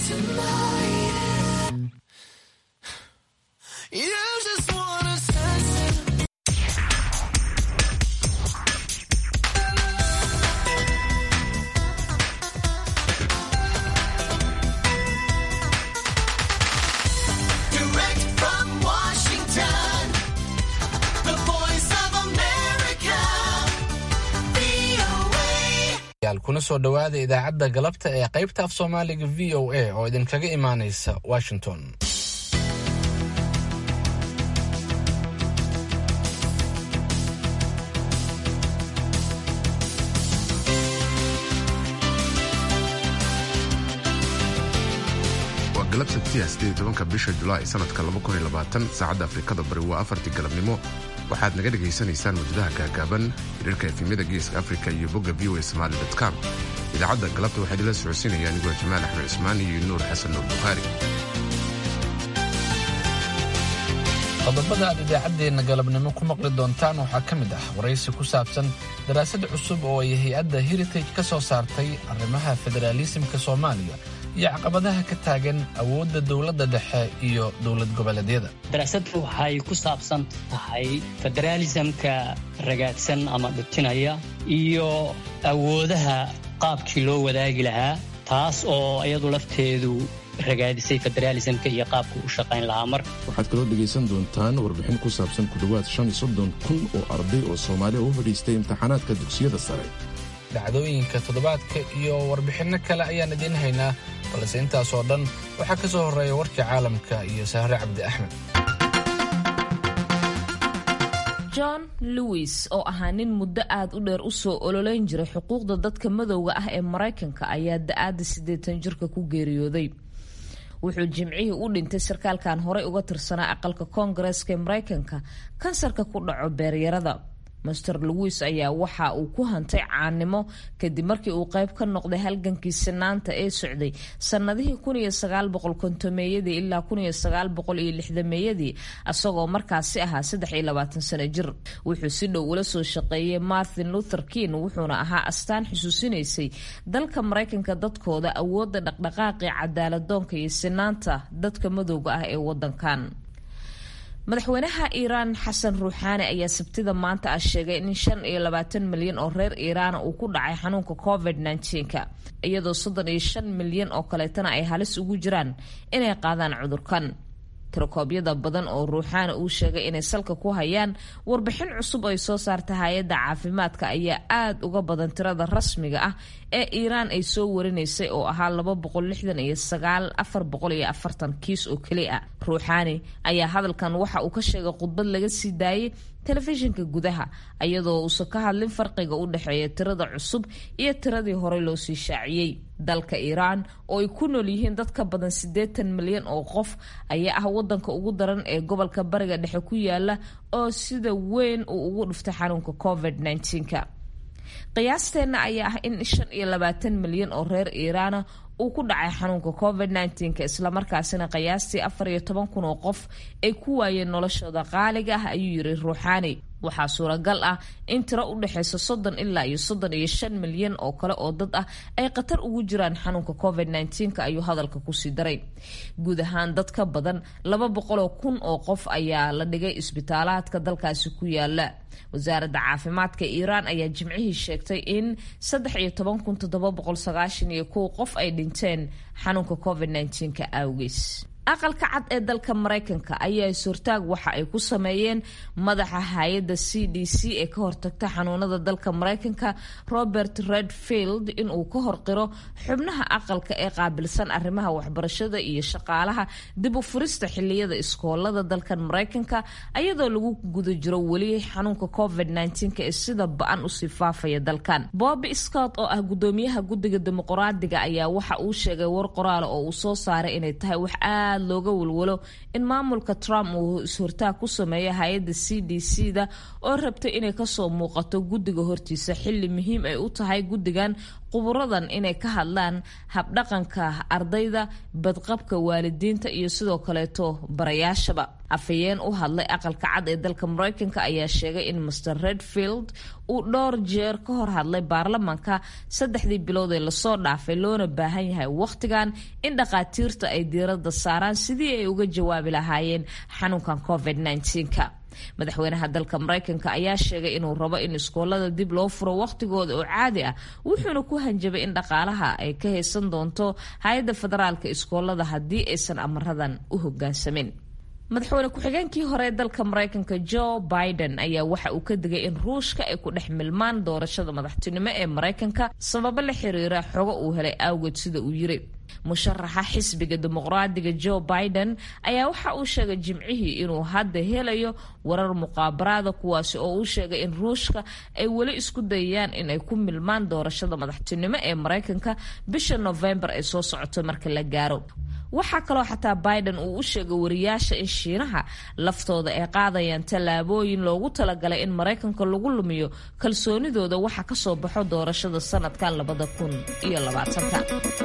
tonight. You just wanna sense it. Direct from Washington, the voice of America, VOA. yaal kuna soo dhowaada idaacadda galabta ee qaybta af soomaaliga v o a oo idinkaga imaanaysa washington waa galab sabtiya sidee tobanka bisha julaay sanadka saacadda afrikada bari waa afartii galabnimo waxaad naga dhegaysanaysaan muddadaha gaagaaban hiriirka efimyada geeska afrika iyo bogga v o somali com idaacadda galabta waxaa idinla socodsiinaya anigoo jamaal axmed cismaan iyo nuur xasan nuur bukhaari qodobada aad idaacaddeenna galabnimo ku maqli doontaan waxaa ka mid ah waraysi ku saabsan daraasad cusub oo ay hay-adda heritage ka soo saartay arrimaha federaalisimka soomaaliya iyo caqabadaha ka taagan awoodda dowladda dhexe iyo dowlad goboleedyada daraasaddu waxay ku saabsan tahay federaalisamka ragaadsan ama dhutinaya iyo awoodaha qaabkii loo wadaagi lahaa taas oo iyadu lafteedu ragaadisay federaalisamka iyo qaabku u shaqayn lahaa mar waxaad kaloo dhegaysan doontaan warbixin ku saabsan ku dhowaad shan iyo soddon kun oo arday oo soomaaliya u fadhiistay imtixaanaadka dugsiyada sare dhacdooyinka toddobaadka iyo warbixinno kale ayaan idiin haynaa balse intaasoo dhan waxaa ka soo horreeya warkii caalamka iyo sahre cabdi axmed john lewis oo ahaa nin muddo aad u dheer usoo ololeyn jiray xuquuqda dadka madowga ah ee maraykanka ayaa da-aada siddeetan jirka ku geeriyooday wuxuu jimcihii u dhintay sarkaalkan horey uga tirsanaa aqalka koongareeska ee maraykanka kansarka ku dhaco beeryarada master lewis ayaa waxa uu ku hantay caanimo kadib markii uu qayb ka noqday halgankii sinaanta ee socday sannadihii meeyadii ilaa meeyadii asagoo markaasi ahaa sano jir wuxuu si dhow ula soo shaqeeyey martin luther king wuxuuna ahaa astaan xusuusinaysay dalka maraykanka dadkooda awoodda dhaqdhaqaaqii cadaaladoonka iyo sinaanta dadka madowga ah ee wadankan madaxweynaha iiraan xasan ruuxaani ayaa sabtida maanta ah sheegay in shan iyo labaatan milyan oo reer iiraana uu ku dhacay xanuunka covid nka iyadoo soddon iyo shan milyan oo kaleetana ay halis ugu jiraan inay qaadaan cudurkan tirokoobyada badan oo ruuxaani uu sheegay inay salka ku hayaan warbixin cusub ay soo saarta hay-adda caafimaadka ayaa aada uga badan tirada rasmiga ah ee iiraan ay soo warinaysay oo ahaa laba boqol lixdan iyo sagaal afar boqol iyo afartan kiis oo keli ah ruuxaani ayaa hadalkan waxa uu ka sheegay khudbad laga sii daayay telefishinka gudaha iyadoo uusan ka hadlin farqiga u dhexeeya tirada cusub iyo tiradii horey loo sii shaaciyey dalka iiraan oo ay ku nool yihiin dad ka badan siddeetan milyan oo qof ayaa ah wadanka ugu daran ee gobolka bariga dhexe ku yaala oo sida weyn uu ugu dhiftay xanuunka covid nka qiyaasteenna ayaa ah in shan iyo labaatan milyan oo reer iiraana uu ku dhacay xanuunka covid nka islamarkaasina qiyaastii afar iyo toban kun oo qof ay ku waayeen noloshooda qaaliga ah ayuu yiri ruuxaani waxaa suuragal ah in tiro u dhexaysa soddon ilaa iyo soddon iyo shan milyan oo kale oo dad ah ay khatar ugu jiraan xanuunka covid nka ayuu hadalka kusii daray guud ahaan dad ka badan laba boqoloo kun oo qof ayaa la dhigay isbitaalaadka dalkaasi ku yaala wasaaradda caafimaadka iiraan ayaa jimcihii sheegtay in saddex iyo toban kun toddoba boqol sagaashan iyo kow qof ay dhinteen xanuunka covid nka awgees aqalka cad ee dalka maraykanka ayaa is-hortaag waxa ay ku sameeyeen madaxa hay-adda c d c ee ka hortagta xanuunada dalka maraykanka robert redfield inuu ka horqiro xubnaha aqalka ee qaabilsan arrimaha waxbarashada iyo shaqaalaha dib u furista xiliyada iskoolada dalkan maraykanka ayadoo lagu guda jiro weli xanuunka covid ee sida ba-an usii faafaya dalkan bobby scott oo ah gudoomiyaha guddiga dimuqraadiga ayaa waxa uu sheegay war qoraala oo uu soo saaray inay tahay wax aad looga walwalo in maamulka trump uu is-hortaag ku sameeyo hay-adda c d c da oo rabtay inay kasoo muuqato guddiga hortiisa xili muhiim ay u tahay guddigan quburadan inay ka hadlaan habdhaqanka ardayda badqabka waalidiinta iyo sidoo kaleeto barayaashaba afhayeen u hadlay aqalka cad ee dalka mareykanka ayaa sheegay in master redfield uu dhowr jeer ka hor hadlay baarlamaanka saddexdii bilood ee lasoo dhaafay loona baahan yahay wakhtigan in dhakhaatiirta ay diiradda saaraan sidii ay uga jawaabi lahaayeen xanuunkan covid -19ka madaxweynaha dalka mareykanka ayaa sheegay inuu rabo in iskoolada dib loo furo wakhtigooda oo caadi ah wuxuuna ku hanjabay in dhaqaalaha ay ka haysan doonto hay-adda federaalka iskoolada haddii aysan amaradan u hogaansamin madaxweyne ku-xigeenkii hore ee dalka mareykanka joe biden ayaa waxa uu ka digay in ruushka ay ku dhex milmaan doorashada madaxtinimo ee mareykanka sababo la xiriira xogo uu helay awgeed sida uu yiri musharaxa xisbiga dimuqraadiga joe biden ayaa waxa uu sheegay jimcihii inuu hadda helayo warar muqaabaraada kuwaasi oo uu sheegay in ruushka ay weli isku dayayaan inay ku milmaan doorashada madaxtinimo ee mareykanka bisha novembar ay soo socoto marka la gaaro waxaa kaloo xataa biden uu u sheegay wariyaasha in shiinaha laftooda ay qaadayaan tallaabooyin loogu talagalay in maraykanka lagu lumiyo kalsoonidooda waxa kasoo baxo doorashada sanadkan labada kun iyo labaatanka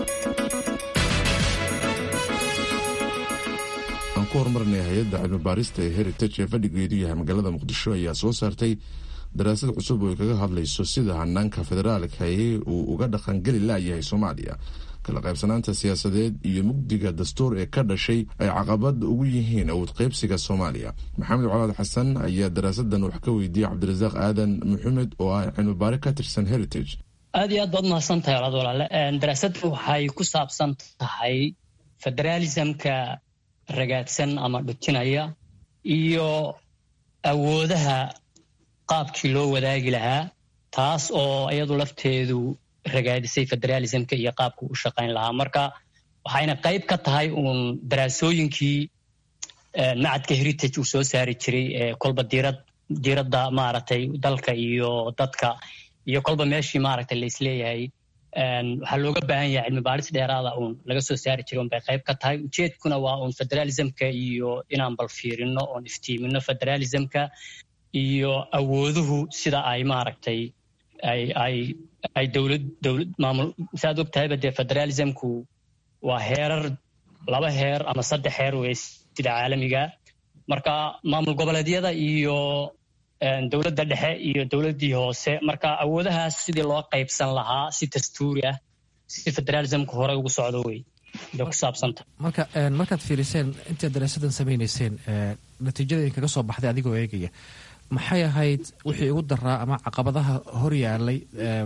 aan ku horumarnay hay-adda cilmibaarista ee heritage ee fadhigeedu yahay magaalada muqdisho ayaa soo saartay daraasad cusub oo ay kaga hadlayso sida hanaanka federaalka ee uu uga dhaqangeli laayahay soomaaliya kala qaybsanaanta siyaasadeed iyo mugdiga dastuur ee ka dhashay ay caqabad ugu yihiin awood qaybsiga soomaaliya maxamed colaad xasan ayaa daraasadan wax ka weydiiyey cabdirasaaq aadan maxamed oo ah cilmibaare ka tirsan heritage aad iyo aad baad mahadsan tahay olaad walaale daraasaddu waxay ku saabsan tahay federaalismka ragaadsan ama dhutinaya iyo awoodaha qaabkii loo wadaagi lahaa taas oo iyadu lafteedu ragaadisay federaalismka iyo qaabku u shaqayn lahaa marka waxayna qayb ka tahay uun daraasooyinkii macadka heritage uu soo saari jiray ee kolba diirad diiradda maaragtay dalka iyo dadka iyo kolba meeshii maaragtay la isleeyahay waxaa looga baahan yahay cilmi baaris dheeraada uun laga soo saari jiray un bay qayb ka tahay ujeedkuna waa uun federalismka iyo inaan bal fiirino oon iftiimino federalismka iyo awooduhu sida ay maaragtay ay ay ay dowlad dowlad maamul saaad og tahayba dee federalismku waa heerar laba heer ama saddex heer wey sida caalamiga marka maamul goboleedyada iyo dowladda dhexe iyo dowladdii hoose marka awoodahaas sidii loo qaybsan lahaa si dastuuri ah si federalismku hore ugu socdo wey bay ku saabsanta marka markaad fiiriseen intaad daraasadan samaynayseen natiijada kaga soo baxday adigoo eegaya maxay ahayd wixii ugu daraa ama caqabadaha hor yaalay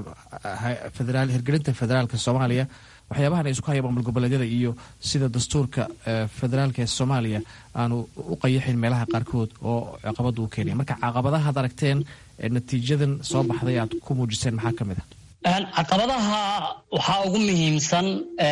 hirgelinta federaalka soomaaliya waxyaabahan ay isku haya maamul goboleedyada iyo sida dastuurka federaalka ee soomaaliya aanu u qayaxin meelaha qaarkood oo caqabada u keenaya marka caqabadahaad aragteen natiijadan soo baxday aad ku muujiseen maxaa ka mid ah caqabadaha waxaa ugu muhiimsan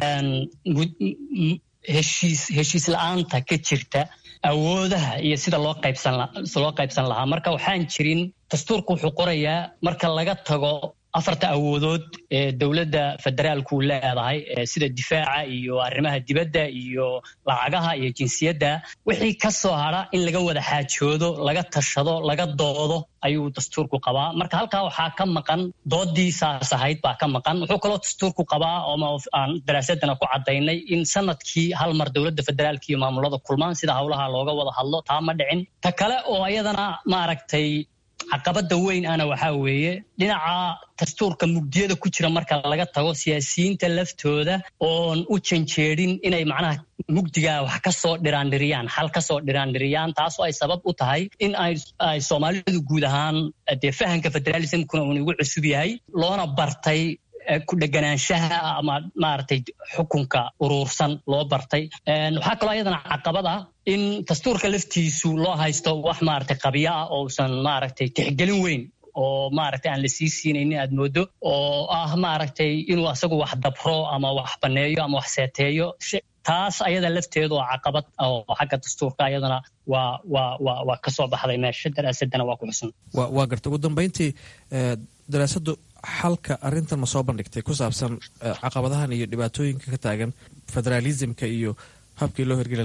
heshiis heshiis la-aanta ka jirta awoodaha iyo sida loo qaybsan loo qaybsan lahaa marka waxaan jirin dastuurku wuxuu qorayaa marka laga tago afarta awoodood ee dowladda federaalku leedahay sida difaaca iyo arrimaha dibadda iyo lacagaha iyo jinsiyadda wixii ka soo hadra in laga wada xaajoodo laga tashado laga doodo ayuu dastuurku qabaa marka halkaa waxaa ka maqan doodii saas ahayd baa ka maqan wuxuu kaloo dastuurku qabaa oo aan daraasadana ku cadaynay in sanadkii hal mar dowladda federaalka iyo maamulada kulmaan sida howlaha looga wada hadlo taa ma dhicin ta kale oo ayadana maaragtay caqabada weyn ana waxaa weeye dhinaca dastuurka mugdiyada ku jira marka laga tago siyaasiyiinta laftooda oon u janjeedin inay macnaha mugdigaa wax kasoo dhiraandhiriyaan xal kasoo dhiraandhiriyaan taasoo ay sabab u tahay in ay soomaalidu guud ahaan dee fahamka federalismkuna uun igu cusub yahay loona bartay ku dheganaanshaha ama maaragtay xukunka uruursan loo bartay waxaa kaloo ayadana caqabad ah in dastuurka laftiisu loo haysto wax maaragtay qabyo ah oo usan maaragtay tixgelin weyn oo maaragtay aan la sii siinaynin aad moodo oo ah maaragtay inuu asagu wax dabro ama wax baneeyo ama wax seeteeyo taas ayada lafteedu waa caqabad oo xagga dastuurka ayadana waa waa waa waa kasoo baxday meesha daraasadana waa ku xusan waa garta ugu dambeyntii daraasadu xalka arrintan ma soo bandhigtay ku saabsan caqabadahan iyo dhibaatooyinka ka taagan federaalismka iyo habkii loo hirgeli lahaa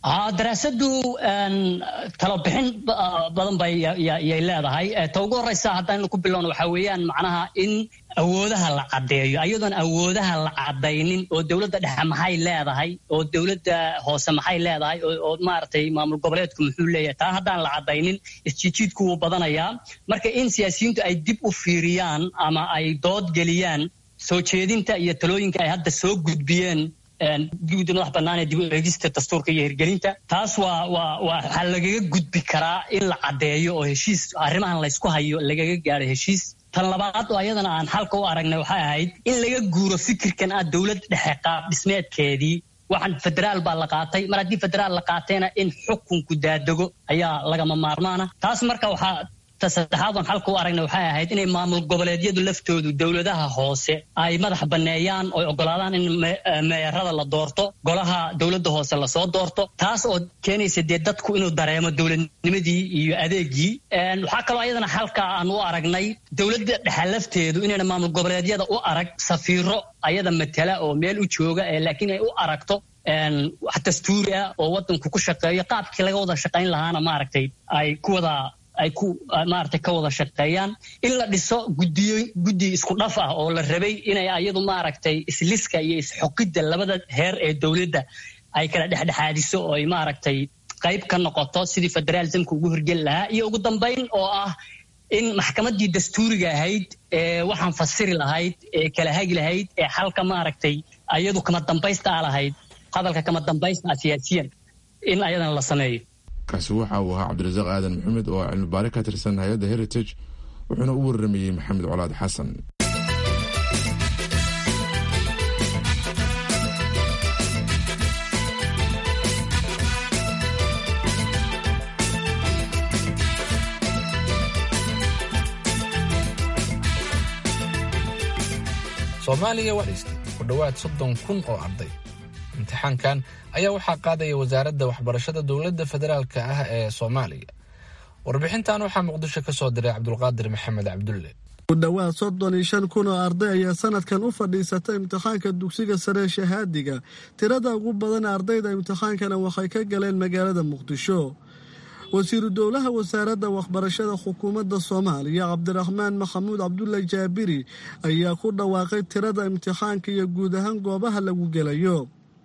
daraasadu talobixin badan bay yay leedahay ta ugu horeysa haddaynu ku bilowno waxaa weeyaan macnaha in awoodaha la caddeeyo ayadoon awoodaha la caddaynin oo dowladda dhexe maxay leedahay oo dowladda hoose maxay leedahay oo maaragtay maamul goboleedku muxuu leeyahay taa haddaan la caddaynin isjiijiidku wuu badanayaa marka in siyaasiyiintu ay dib u fiiriyaan ama ay dood geliyaan soo jeedinta iyo talooyinka ay hadda soo gudbiyeen guddi madax bannaan ee dib u eegista dastuurka iyo hirgelinta taas waa waa waxaa lagaga gudbi karaa in la caddeeyo oo heshiis arrimahan laysku hayo lagaga gaadho heshiis tan labaad oo ayadana aan xalka u aragnay waxay ahayd in laga guuro fikirkan ah dowlad dhexe qaab dhismeedkeedii waxaan federaal baa la qaatay mar haddii federaal la qaatayna in xukunku daadego ayaa lagama maarmaana taas marka waxaa saddexaad oon xalka u aragnay waxay ahayd inay maamul goboleedyadu laftoodu dowladaha hoose ay madax banneeyaan oo ogolaadaan in meerada la doorto golaha dowladda hoose lasoo doorto taas oo keenaysa dee dadku inuu dareemo dowladnimadii iyo adeegii waxaa kaloo ayadana xalka aan u aragnay dowladda dhexe lafteedu inayna maamul goboleedyada u arag safiiro ayada matala oo meel u jooga laakiin ay u aragto wax dastuuri ah oo wadanku ku shaqeeyo qaabkii laga wada shaqayn lahaana maaragtay ay ku wada ay ku maaragtay ka wada shaqeeyaan in la dhiso guddiyo guddi isku dhaf ah oo la rabay inay ayadu maaragtay isliska iyo isxoqidda labada heer ee dowladda ay kala dhexdhexaadiso oo ay maaragtay qayb ka noqoto sidii federalismka ugu hirgeli lahaa iyo ugu dambayn oo ah in maxkamaddii dastuuriga ahayd ee waxaan fasiri lahayd ee kala hagi lahayd ee xalka maaragtay ayadu kama dambaysta a lahayd hadalka kama dambaysta ah siyaasiyan in ayadana la sameeyo kaasi waxa uu ahaa cabdirasaaq aadan maxamed oo cilmibaare ka tirsan hay-adda heritage wuxuuna u waramayey maxamed colaad xasan soomaaliya waa dhiistay ku dhowaad soddon kun oo arday imtixaankan ayaa waxaa qaadaya wasaaradda waxbarashada dowladda federaalka ah ee soomaaliya warbixintan waxaa muqdisho ka soo diray cabdulqaadir maxamed cabdulle ku dhowaad soddon iyo shan kun oo arday ayaa sanadkan u fadhiisata imtixaanka dugsiga sare shahaadiga tirada ugu badan ardayda imtixaankana waxay ka galeen magaalada muqdisho wasiiru dowlaha wasaaradda waxbarashada xukuumadda soomaaliya cabdiraxmaan maxamuud cabdulle jaabiri ayaa ku dhawaaqay tirada imtixaanka iyo guud ahaan goobaha lagu gelayo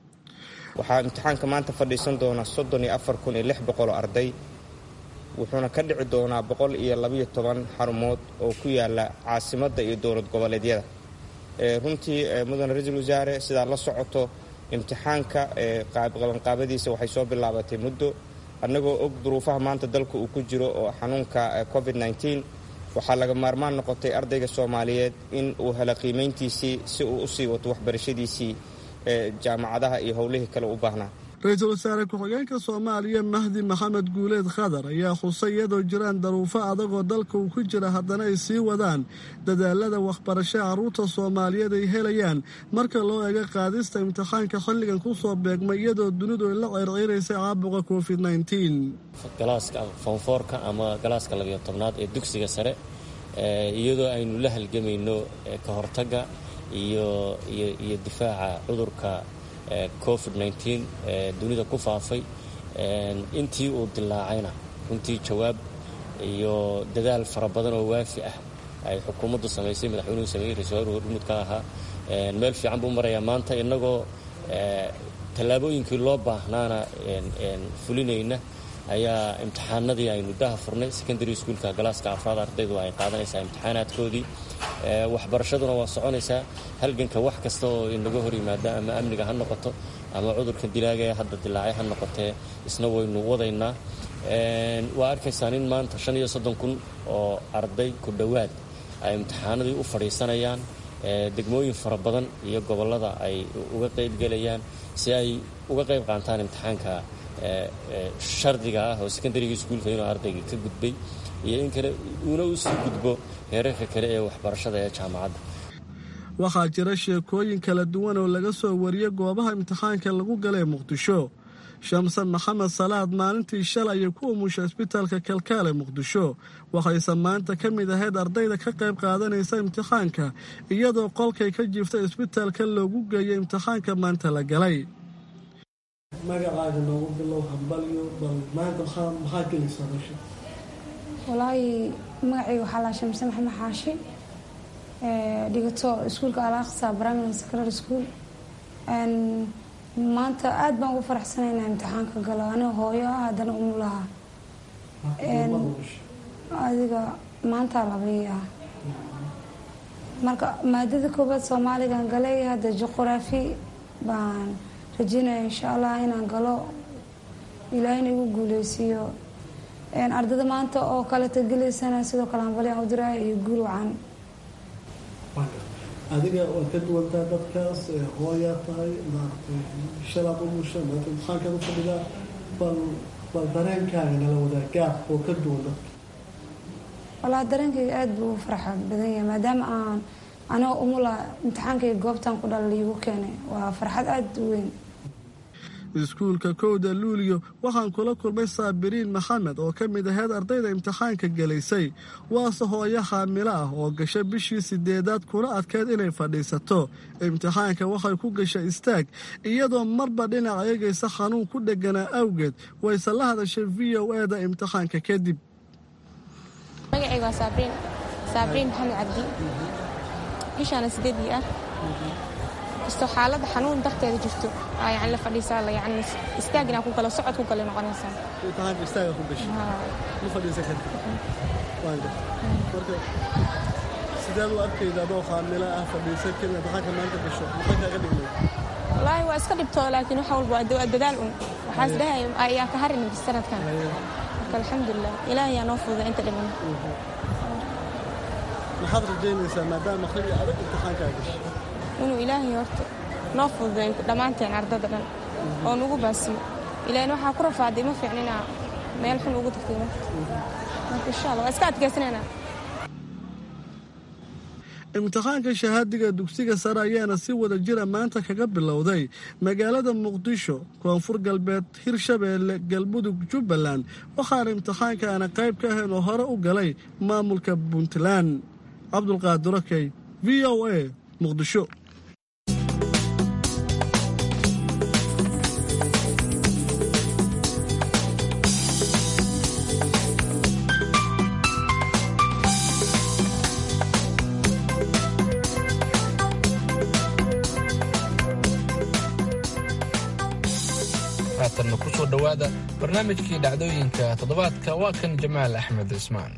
waxaa imtixaanka maanta fadhiisan doona soddon iyo afar kun iyo lix boqol oo arday wuxuuna ka dhici doonaa boqol iyo labayo toban xarumood oo ku yaala caasimadda iyo dowlad goboleedyada runtii mudane ra-iisul wasaare sidaad la socoto imtixaanka qabanqaabadiisa waxay soo bilaabatay muddo annagoo og duruufaha maanta dalka uu ku jiro oo xanuunka covid nteen waxaa laga maarmaan noqotay ardayga soomaaliyeed in uu helo qiimayntiisii si uu usii wato waxbarashadiisii jaamacadaha iyo howlihii kale u baahnaa ra-iisul wasaare ku-xigeenka soomaaliya mahdi maxamed guuleed khadar ayaa xusay iyadoo jiraan daruufo adagoo dalka uu ku jira haddana ay sii wadaan dadaalada waxbarasho carruurta soomaaliyeed ay helayaan marka loo eego qaadista imtixaanka xilligan ku soo beegmay iyadoo dunidu ay la ceyrceyraysay caabuqa covid nteen galaaska foonfoorka ama galaaska labiyo tobnaad ee dugsiga sare iyadoo aynu la halgamayno ka hortagga iyo iyo difaaca cudurka covid nteen ee dunida ku faafay intii uu dilaacayna runtii jawaab iyo dadaal fara badan oo waafi ah ay xukuumaddu samaysay madaxweynuhu sameeyey ra-isul wasaruhu hormud ka ahaa meel fiican buu marayaa maanta innagoo tallaabooyinkii loo baahnaana fulinayna ayaa imtixaanadii aynu daha furnay secondary schoolka galaaska afraad ardaydu ay qaadanaysaa imtixaanaadkoodii waxbarashaduna waa soconaysaa halganka wax kasta oo inaga hor yimaada ama amniga ha noqoto ama cudurka dilaaga ee hadda dilaacay ha noqotee isna waynu wadaynaa waa arkaysaan in maanta shan iyo soddon kun oo arday ku dhowaad ay imtixaanadii u fadhiisanayaan degmooyin fara badan iyo gobollada ay uga qaybgelayaan si ay uga qayb qaataan imtixaanka shardiga ah oo secondaryga iskuulka inuu ardayga ka gudbay iyo in kale uuna u sii gudbo heerarka kale ee waxbarashada ee jaamacadda waxaa jira sheekooyin kala duwan oo laga soo wariyey goobaha imtixaanka lagu galay muqdisho shamsan maxamed salaad maalintii shalay ay ku umusha isbitaalka kalkaale muqdisho waxayse maanta ka mid ahayd ardayda ka qayb qaadanaysa imtixaanka iyadoo qolkay ka jiiftay isbitaalka loogu geeyay imtixaanka maanta la galay magacaaga noogu bilow hambalyo bal maanta maxaa maxaa gelaysaa meesha walaahi magacayga waxaa laa shamse maxamed xaashi dhigato iskuulka alaqsa primary secondary school maanta aada baan ugu faraxsanaynaa imtixaanka galo aniga hooyo ah haddana umulaha adiga maanta labii ah marka maadada koobaad soomaaligan galay hadda juquraafi baan rajeynaya insha allah inaan galo ilaahina igu guuleysiiyo ardada maanta oo kaleta gelaysana sidoo kale hambali aan u diraya iyo guul wacan adiga waa ka duwantaa dadkaas hooyaa tahay maaragtay shalaad u musha maanta imtixaankaad u fadhidaa bal bal dareenkaaga nala wadaa gaab oo ka duwan dadka walaa dareenkayga aada buu u farxa badan yahay maadaama aan anigoo umula imtixaankayga goobtan ku dhala liigu keenay waa farxad aada u weyn iskuulka kowda luuliyo waxaan kula kulmay saabiriin maxamed oo ka mid aheyd ardayda imtixaanka gelaysay waase hooyo xaamilo ah oo gasha bishii sideedaad kuna adkeyd inay fadhiisato imtixaanka waxay ku gashay istaag iyadoo marba dhinac eegaysa xanuun ku dheganaa awgeed wayse la hadashay v o eda imtixaanka kadib magacayga waa saabriin saabriin maxamed cabdi bishaana sideedii ah kastoo xaaladda xanuun darteeda jirto aa yani la fadhiisaa la yani istaag inaan ku galo socod ku galo noqonaysaa imtixaanka istaaga ku gashay ma fadhiisa kartid waanga marka sideed u arkayda adoo xaamilo ah fadhiisan karin imtixaanka maanta gasho maxay kaaga dhignay wallaahi waa iska dhibtoo laakiin wax walba waa dadaal un waxaas dhahay ayaa ka harin sanadkan marka alxamdulilah ilaahay yaa noo fududa inta dhiman maxaad rajaynaysaa maadaama akhriga adag imtixaankaa gashay inuu ilaahay horta noo fududay dhammaanteen ardada dhan oo nugu baasiyo ilaahna waxaa ku rafaaday ma fiicninaa meel xun ugu tagtay marka marka insha allah waa iska adkaysanaynaa imtixaanka shahaadiga dugsiga sare ayaana si wada jira maanta kaga bilowday magaalada muqdisho koonfur galbeed hirshabeelle galmudug jubbaland waxaana imtixaankaana qayb ka ahayn oo hore u galay maamulka puntland cabdulqaadirokey v o a muqdisho haatanna ku soo dhowaada barnaamijkii dhacdooyinka toddobaadka waa kan jamaal axmed cismaan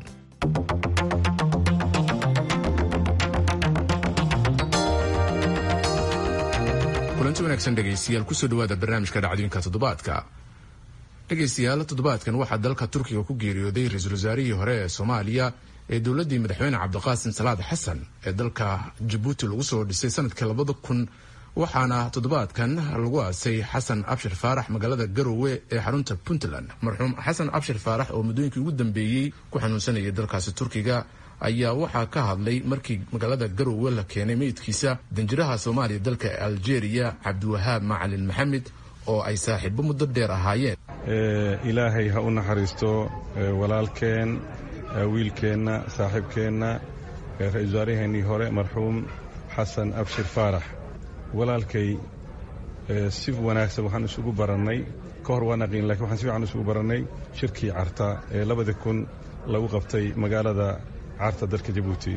kulanti wanaagsan dhegaystayaal kusoo dhowaada barnaamijka dhacdooyinka toddobaadka dhegaystayaal toddobaadkan waxaa dalka turkiga ku geeriyooday ra-iisul wasaarihii hore ee soomaaliya ee dowladdii madaxweyne cabdiqaasim salaad xasan ee dalka jabuuti lagu soo dhisay sanadkii labada kun waxaana toddobaadkan lagu aasay xasan abshir faarax magaalada garowe ee xarunta puntland marxuum xasan abshir faarax oo muddooyinkii ugu dambeeyey ku xanuunsanayay dalkaasi turkiga ayaa waxaa ka hadlay markii magaalada garowe la keenay meydkiisa danjiraha soomaaliya dalka algeria cabdiwahaab macalin maxamed oo ay saaxiibo muddo dheer ahaayeen ilaahay ha u naxariisto walaalkeen wiilkeenna saaxiibkeenna ra-isul wasaaraheennii hore marxuum xasan abshir faarax walaalkay si wanaagsan waxaan isugu barannay ka hor waa naqiin lakin waxaan si fiican isugu barannay shirkii carta ee labadii kun lagu qabtay magaalada carta dalka jabuuti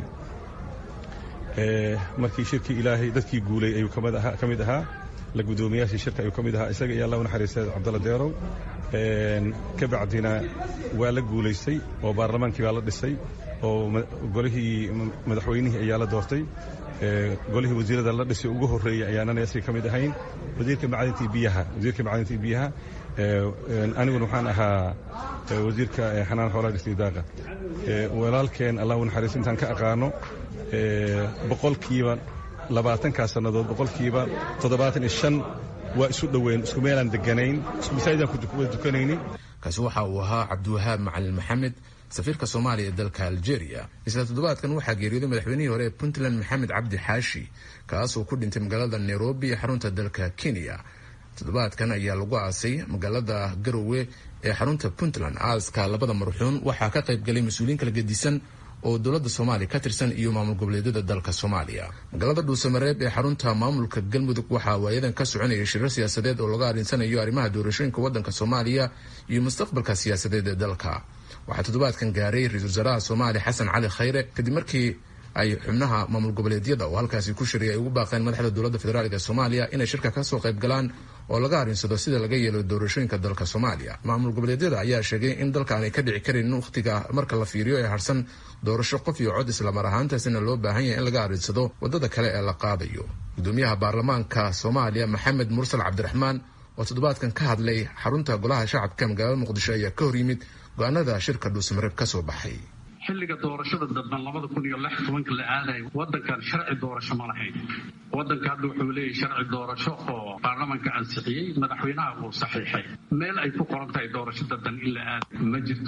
markii shirkii ilaahay dadkii guulay ayuu ka mid ahaa la guddoomiyaashii shirka ayuu ka mid ahaa isaga iyo allah u naxariistay cabdalla deerow ka bacdina waa la guulaystay oo baarlamaankii baa la dhisay oo golihii madaxweynihii ayaa la doortay golihii wasiirada la dhisay ugu horreeyey ayaanana isaga ka mid ahayn wasiirka macdintii biyaha wasiirka macdintii biyaha aniguna waxaan ahaa wasiirka xanaan xoolaha dhistii daaqa walaalkeen allah u naxariisto intaan ka aqaano boqolkiiba labaatankaa sannadood boqolkiiba toddobaatan iyo shan waa isu dhoweyn isku meelaan deganayn isku masaajidaan kuwada dukanayni kaasi waxa uu ahaa cabdiwahaab macalin maxamed safiirka soomaaliya ee dalka algeria isla toddobaadkan waxaa geeriyooday madaxweynihii hore ee puntland maxamed cabdi xaashi kaasoo ku dhintay magaalada nairobi ee xarunta dalka kenya toddobaadkan ayaa lagu aasay magaalada garowe ee xarunta puntland aaska labada marxuun waxaa ka qaybgalay mas-uuliyiin kala gedisan oo dowladda soomaaliya ka tirsan iyo maamul goboleedyada dalka soomaaliya magaalada dhuusamareeb ee xarunta maamulka galmudug waxaa waayadan ka soconaya shirar siyaasadeed oo laga arinsanayo arrimaha doorashooyinka waddanka soomaaliya iyo mustaqbalka siyaasadeed ee dalka waxaa toddobaadkan gaaray ra-iisul wasaaraha soomaaliya xasan cali khayre kadib markii ay xubnaha maamul goboleedyada oo halkaasi ku shiray ay ugu baaqeen madaxda dowladda federaalk ee soomaaliya inay shirka kasoo qayb galaan oo laga arinsado sida laga yeelo doorashooyinka dalka soomaaliya maamul goboleedyada ayaa sheegay in dalka aanay ka dhici karin wakhtiga marka la fiiriyo ee harsan doorasho qof iyo cod islamar ahaantaasina loo baahan yahay in laga arinsado wadada kale ee la qaadayo gudoomiyaha baarlamaanka soomaaliya maxamed mursal cabdiraxmaan oo toddobaadkan ka hadlay xarunta golaha shacabka magaalada muqdisho ayaa ka hor yimid go-aanada shirka dhuusamareeb kasoo baxay xilliga doorashada damban labada kun iyo lix tobanka la aadayo waddankan sharci doorasho ma lahayn waddanka hadda wuxuu leeyahay sharci doorasho oo baarlamanka ansixiyey madaxweynaha uu saxiixay meel ay ku qoran tahay doorasho dadban in la aada ma jirto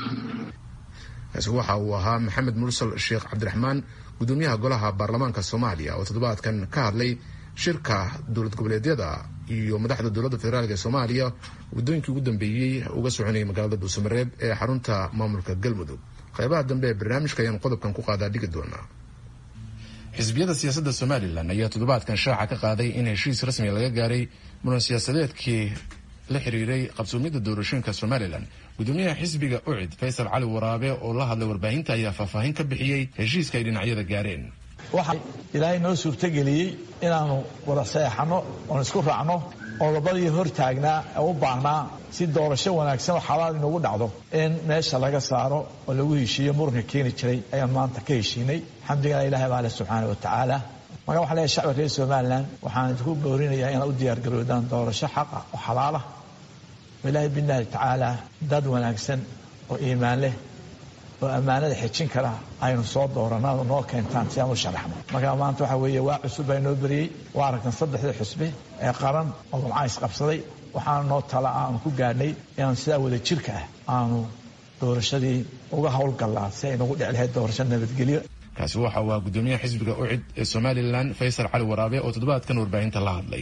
kaasi waxa uu ahaa maxamed mursal sheekh cabdiraxmaan gudoomiyaha golaha baarlamaanka soomaaliya oo toddobaadkan ka hadlay shirka dowlad goboleedyada iyo madaxda dowladda federaalk ee soomaaliya waddooyinkii ugu dambeeyey uga soconayay magaalada dhuusamareeb ee xarunta maamulka galmudug qaybaha dambe ee barnaamijka ayaan qodobkan ku qaadaa dhigi doonaa xisbiyada siyaasadda somalilan ayaa toddobaadkan shaaca ka qaaday in heshiis rasmiga laga gaaray muran siyaasadeedkii la xiriiray qabsoomiyadda doorashooyinka somalilan gudoomiyaha xisbiga ucid faysal cali waraabe oo la hadlay warbaahinta ayaa faahfaahin ka bixiyey heshiiska ay dhinacyada gaareen waxaa ilaahay noo suurtogeliyey inaannu wada saeexanno oon isku raacno oo labadii hor taagnaa ee u baahnaa si doorasho wanaagsan oo xalaal inugu dhacdo in meesha laga saaro oo lagu heshiiyo muranka keeni jiray ayaan maanta ka heshiinay xamdigana ilahay baa leh subxaana wa tacaala marka waxaan leeyahay shacbiga reer somalilan waxaan idinku boorinayaa inaad u diyaargaroodaan doorasho xaqa oo xalaalah oo ilaahay billahi tacaala dad wanaagsan oo iimaan leh oo ammaanada xejin kara aynu soo dooranado noo keentaan si aan u sharaxno marka maanta waxa weeye waa cusub baa noo beriyey waa aragtan saddexdii xusbe ee qaran oo gamcaa isqabsaday waxaana noo tala aanu ku gaadhnay inaan sidaa wada jirka ah aanu doorashadii uga howlgallaa si ay nagu dhici lahayd doorasho nabadgelyo kaasi waxa uu ahaa gudoomiyaha xisbiga ucid ee somalilan faysal cali waraabe oo toddobaadkan warbaahinta la hadlay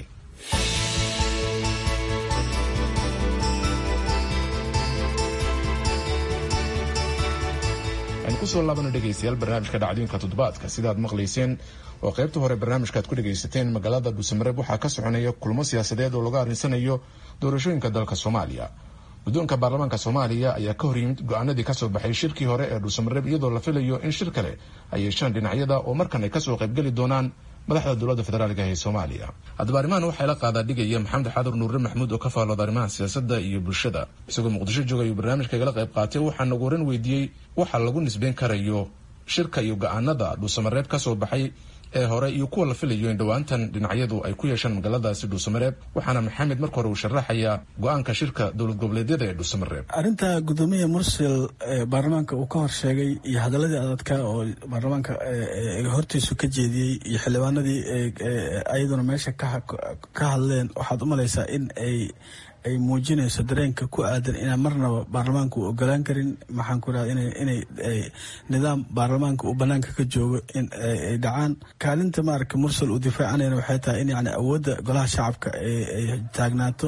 aynu kusoo laabano dhegaystayaal barnaamijka dhacdooyinka toddobaadka sidaad maqlayseen oo qaybta hore barnaamijkaad ku dhegaysateen magaalada dhuusamareeb waxaa ka soconaya kulmo siyaasadeed oo laga arrinsanayo doorashooyinka dalka soomaaliya guddoonka baarlamaanka soomaaliya ayaa ka hor yimid go-aanadii kasoo baxay shirkii hore ee dhuusamareeb iyadoo la filayo in shir kale ay yeeshaan dhinacyada oo markan ay kasoo qaybgeli doonaan madaxda dowladda federaalk ee soomaaliya haddaba arrimahan waxaa la qaadaa dhigaya maxamed xadur nuure maxmuud oo ka faallooda arrimaha siyaasadda iyo bulshada isagoo muqdisho jooga ayuu barnaamijka igala qayb qaatay waxaa nagu horan weydiiyey waxa lagu nisbeyn karayo shirka iyo go-aanada dhuusamareeb kasoo baxay ee hore iyo kuwa la filayo in dhowaantan dhinacyadu ay ku yeeshaan magaaladaasi dhuusamareeb waxaana maxamed marka hore uu sharaxayaa go-aanka shirka dowlad goboleedyada ee dhuusamareeb arrinta gudoomiya mursel baarlamaanka uu ka hor sheegay iyo hadaladii adadka oo baarlamaanka hortiisu ka jeediyey iyo xildhibaanadii ayaduna meesha ka hadleen waxaad u malaysaa in ay ay muujinayso dareenka ku aadan inaan marnaba baarlamaanka uu ogolaan karin maxaan ku raha inay nidaam baarlamaanka uu banaanka ka joogo in ay dhacaan kaalinta maaragta mursal uu difaacanayna waxay tahay in yani awoodda golaha shacabka ay taagnaato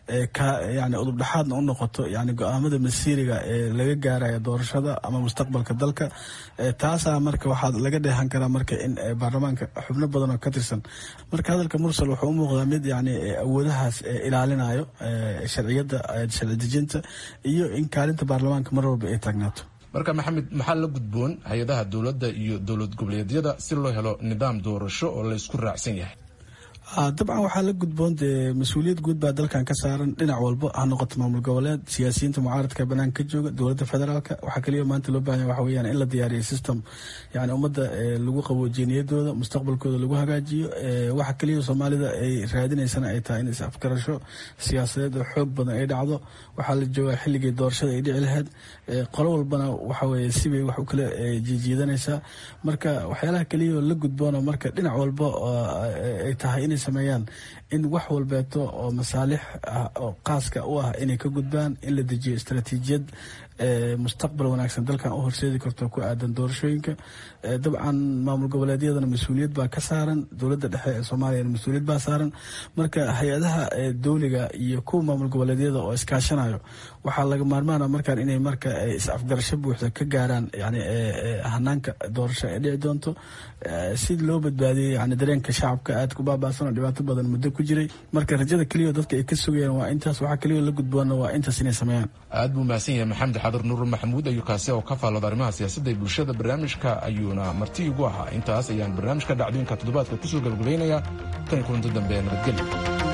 yani udubdhaxaadna u noqoto yani go-aamada masiiriga ee laga gaaraya doorashada ama mustaqbalka dalka taasaa marka waxaa laga dheehan karaa marka in baarlamaanka xubno badan oo ka tirsan marka hadalka mursal wuxuu u muuqdaa mid yani awoodahaas ilaalinayo sharciyadda sharci dejinta iyo in kaalinta baarlamaanka mar walba ay taagnaato marka maxamed maxaa la gudboon hay-adaha dowladda iyo dowlad goboleedyada si loo helo nidaam doorasho oo la isku raacsan yahay dabcan waxaa la gudboon dee mas-uuliyad guud baa dalkan ka saaran dhinac walba ha noqoto maamul goboleed siyaasiyiinta mucaaradka banaanka ka jooga dowladda federaalka waxaa kaliya maanta loo bahanya waxa weyaan in la diyaariyo system yani ummadda lagu qaboojiyo niyadooda mustaqbalkooda lagu hagaajiyo waxa kaliya soomaalida ay raadinaysana ay tahay in is afgarasho siyaasadeed oo xoog badan ay dhacdo waxaa la joogaa xilligii doorashada ay dhici lahayd qolo walbana waxa weye sibay wax u kala jiijiidanaysaa marka waxyaalaha kaliya la gudboona marka dhinac walba ay tahay inay sameeyaan in wax walbeeto oo masaalix ah oo qaaska u ah inay ka gudbaan in la dejiyo istaraatiijiyad mustaqbal wanaagsan dalkan u horseedi karto ku aadan doorashooyinka dabcan maamul goboleedyadana mas-uuliyad baa ka saaran dowladda dhexe ee soomaaliyana mas-uuliyad baa saaran marka hay-adaha dowliga iyo kuwa maamul goboleedyada oo iskaashanayo waxaa laga maarmaana markaan inay marka is-afgarasho buuxda ka gaaraan yani hanaanka doorasho ee dhici doonto si loo badbaadiyey yani dareenka shacabka aad ku baabaasan oo dhibaato badan muddo ku jiray marka rajada keliya dadka ay ka sugayaan waa intaas waxaa keliya la gudboona waa intaas inay sameeyaan aad buu mahadsan yahay maxamed xadir nuur maxamuud ayuu kaasi oo ka faallooda arrimaha siyaasadda ee bulshada barnaamijka ayuuna marti igu ahaa intaas ayaan barnaamijka dhacdooyinka toddobaadka kusoo gabagabaynayaa tan kulanto dambe ee nabadgelyo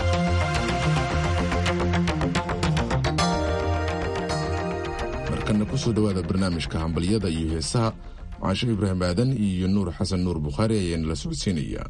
markana kusoo dhowaada barnaamijka hambalyada iyo heesaha caasho ibraahim aadan iyo nuur xasan nuur bukhaari ayaana la socodsiinaya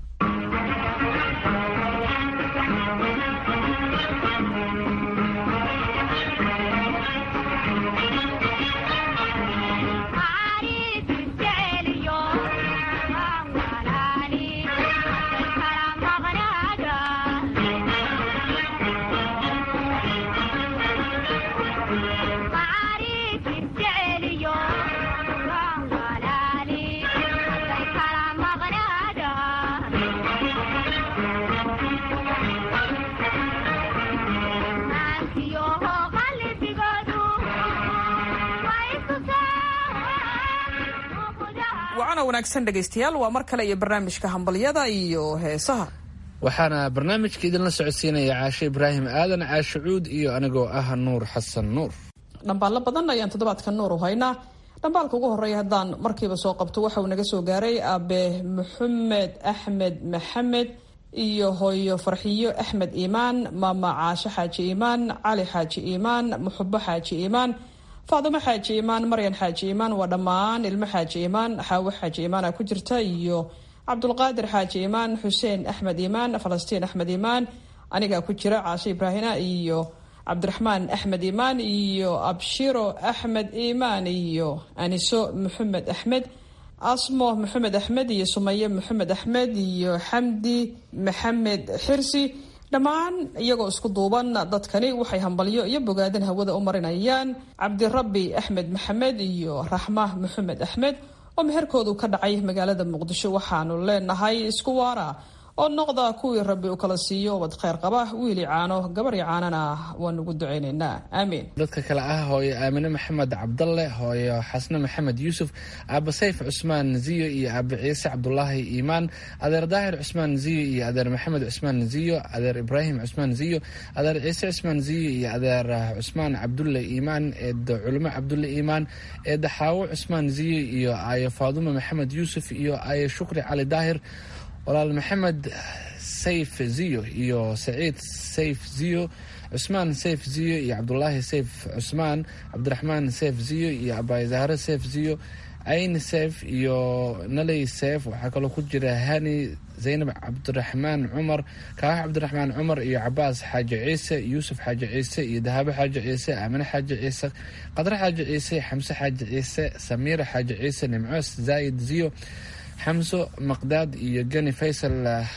wacana wanaagsan dhegaystayaal waa mar kale iyo barnaamijka hambalyada iyo heesaha waxaana barnaamijka idinla socodsiinaya caashe ibraahim aadan caashe cuud iyo anigoo ah nuur xasan nuur dhambaallo badan ayaan toddobaadka nuur u haynaa dhambaalka ugu horreeya haddaan markiiba soo qabto waxa uu naga soo gaaray aabe maxamed axmed maxamed iyo hooyo farxiyo axmed iimaan maama caashe xaaji iimaan cali xaaji iimaan muxubo xaaji iimaan faadumo xaaji iimaan maryan xaaji iimaan waa dhammaan ilmo xaaji iimaan xaawo xaaji iimaana ku jirta iyo cabdulqaadir xaaji iimaan xuseen axmed iimaan falastiin axmed iimaan anigaa ku jira caashe ibraahina iyo cabdiraxmaan axmed iimaan iyo abshiro axmed iimaan iyo aniso maxamed axmed asmo maxamed axmed iyo sumaye maxamed axmed iyo xamdi maxamed xirsi dhammaan iyagoo isku duuban dadkani waxay hambalyo iyo bogaadin hawada u marinayaan cabdirabbi axmed maxamed iyo raxma maxamed axmed oo meherkoodu ka dhacay magaalada muqdisho waxaanu leenahay isku waara oo noqda kuwii rabbi u kala siiyo ubad kheyr qaba wiili caano gabari caanana waanu ugu ducaynaynaa aamiin dadka kale ah hooyo aamine maxamed cabdalle hooyo xasne maxamed yuusuf aaba sayf cusmaan ziyo iyo aaba ciise cabdulaahi iimaan adeer daahir cusmaan ziyo iyo adeer maxamed cusmaan ziyo adeer ibraahim cusmaan ziyo adeer ciise cusmaan ziyo iyo adeer cusmaan cabdulle iimaan eeda culimo cabdulle iimaan eeda xaawo cusmaan ziyo iyo aayo faadumo maxamed yuusuf iyo aayo shukri cali daahir walaal maxamed sayf ziyo iyo saciid sayf ziyo cusmaan sayf ziyo iyo cabdulaahi sayf cusmaan cabdiraxmaan sayf ziyo iyo abayzahre sayf ziyo cayni sayf iyo naley sayf waxaa kaloo ku jira hani zaynab cabdiraxmaan cumar kaax cabdiraxmaan cumar iyo cabaas xaaji ciise yuusuf xaaji ciise iyo dahabo xaaji ciise aamine xaaji ciise qadre xaaji ciise xamse xaaji ciise samiira xaaji ciise nimco zaayid ziyo xamso maqdaad iyo geni faysal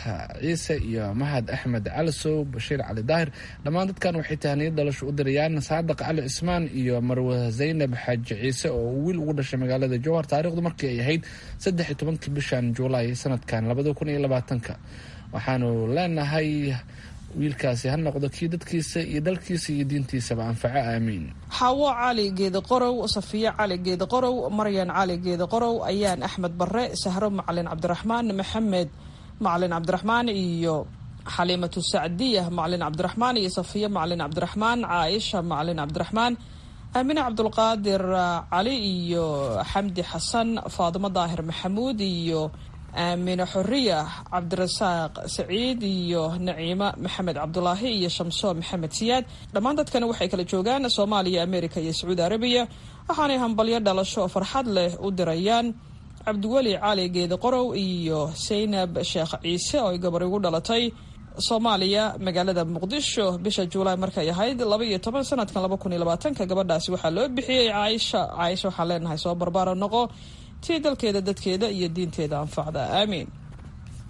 ciise iyo mahad axmed calisow bashiir cali daahir dhammaan dadkan waxay tahniyad dhalasho u dirayaan saadaq cali cismaan iyo marwe zaynab xaaji ciise oo uu wiil ugu dhashay magaalada jowhar taarikhdu markii ay ahayd saddex iyo tobankii bishan juulaay sanadkan labada kun iyo labaatanka waxaanu leenahay wiilkaasi ha noqdo kii dadkiisa iyo dalkiisa iyo diintiisaba anfaco aamiin xaawo cali geedi qorow safiyo cali geedi qorow maryan cali geedi qorow ayaan axmed bare sahro macalin cabdiraxmaan maxamed macalin cabdiraxmaan iyo xaliimatu sacdiya macalin cabdiraxmaan iyo safiyo macalin cabdiraxmaan caaisha macalin cabdiraxmaan aamine cabdulqaadir cali iyo xamdi xasan faadumo daahir maxamuud iyo aamine xoriya cabdirasaaq saciid iyo naciimo maxamed cabdulaahi iyo shamso maxamed siyaad dhammaan dadkani waxay kala joogaan soomaaliya america iyo sacuudi arabiya waxaanay hambalyo dhalasho oo farxad leh u dirayaan cabdiweli cali geedi qorow iyo saynab sheekh ciise oo ay gabar igu dhalatay soomaaliya magaalada muqdisho bisha juulaay markay ahayd laba iyo toban sanadkan laba kun iyo labaatanka gabadhaasi waxaa loo bixiyey caaisha caaisha waxaan leenahay soo barbaaro noqo tii dalkeeda dadkeeda iyo diinteeda anfacda aamiin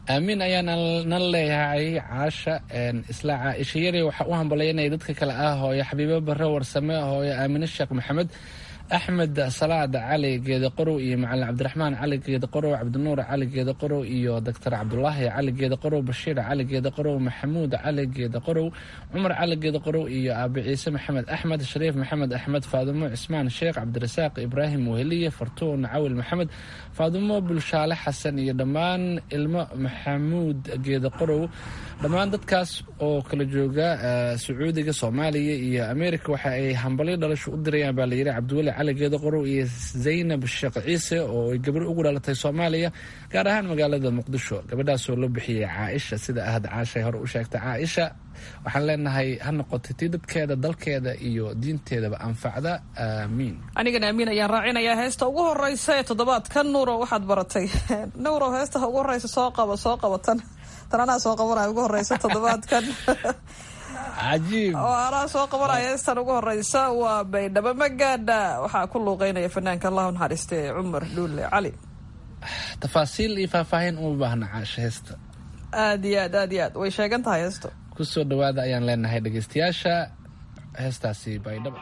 aamiin ayaan nan leeyahay caasha isla caaisha yari waxaa u hambalyaynaya dadka kale ah hooyo xabiibo bare warsame hooyo aamine sheekh maxamed axmed salaad cali geeda qorow iyo macalin cabdiraxmaan cali geeda qorow cabdinuur cali geeda qorow iyo doctor cabdulaahi cali geeda qorow bashiir cali geeda qorow maxamuud cali geeda qorow cumar cali geeda qorow iyo aabe ciise maxamed axmed shariif maxamed axmed faadumo cismaan sheekh cabdirasaaq ibraahim weheliye fartuun cawil maxamed faadumo bulshaale xasan iyo dhammaan ilmo maxamuud geeda qorow dhammaan dadkaas oo kala jooga sacuudiga soomaaliya iyo ameerika waxa ay hambalyo dhalasho u dirayaan baa layidhi cabdiweli cali geeda qorow iyo zaynab sheekh ciise oo ay gabar ugu dhalatay soomaaliya gaar ahaan magaalada muqdisho gabadhaasoo loo bixiyey caaisha sida ahad caashay hore u sheegtay caaisha waxaan leenahay ha noqotay tii dadkeeda dalkeeda iyo diinteedaba anfacda aamiin anigana amiin ayaan raacinayaa heesta ugu horeysa ee toddobaadkan nuuro waxaad baratay nuuro heesta ugu horeysa soo qabo soo qabatan tan anaa soo qabanaya ugu horeysa toddobaadkan cajiib oo anaa soo qabanaya heestan ugu horeysa waa baydhabo magaadha waxaa ku luuqeynaya fanaanka allahu naxariiste cumar dhuule cali tafaasiil iyo faahfaahin uma baahna caasha heesta aad iyo aad aad iyo aad way sheegan tahay heesto kusoo dhawaada ayaan leenahay dhegeystayaasha heestaasi baydhabo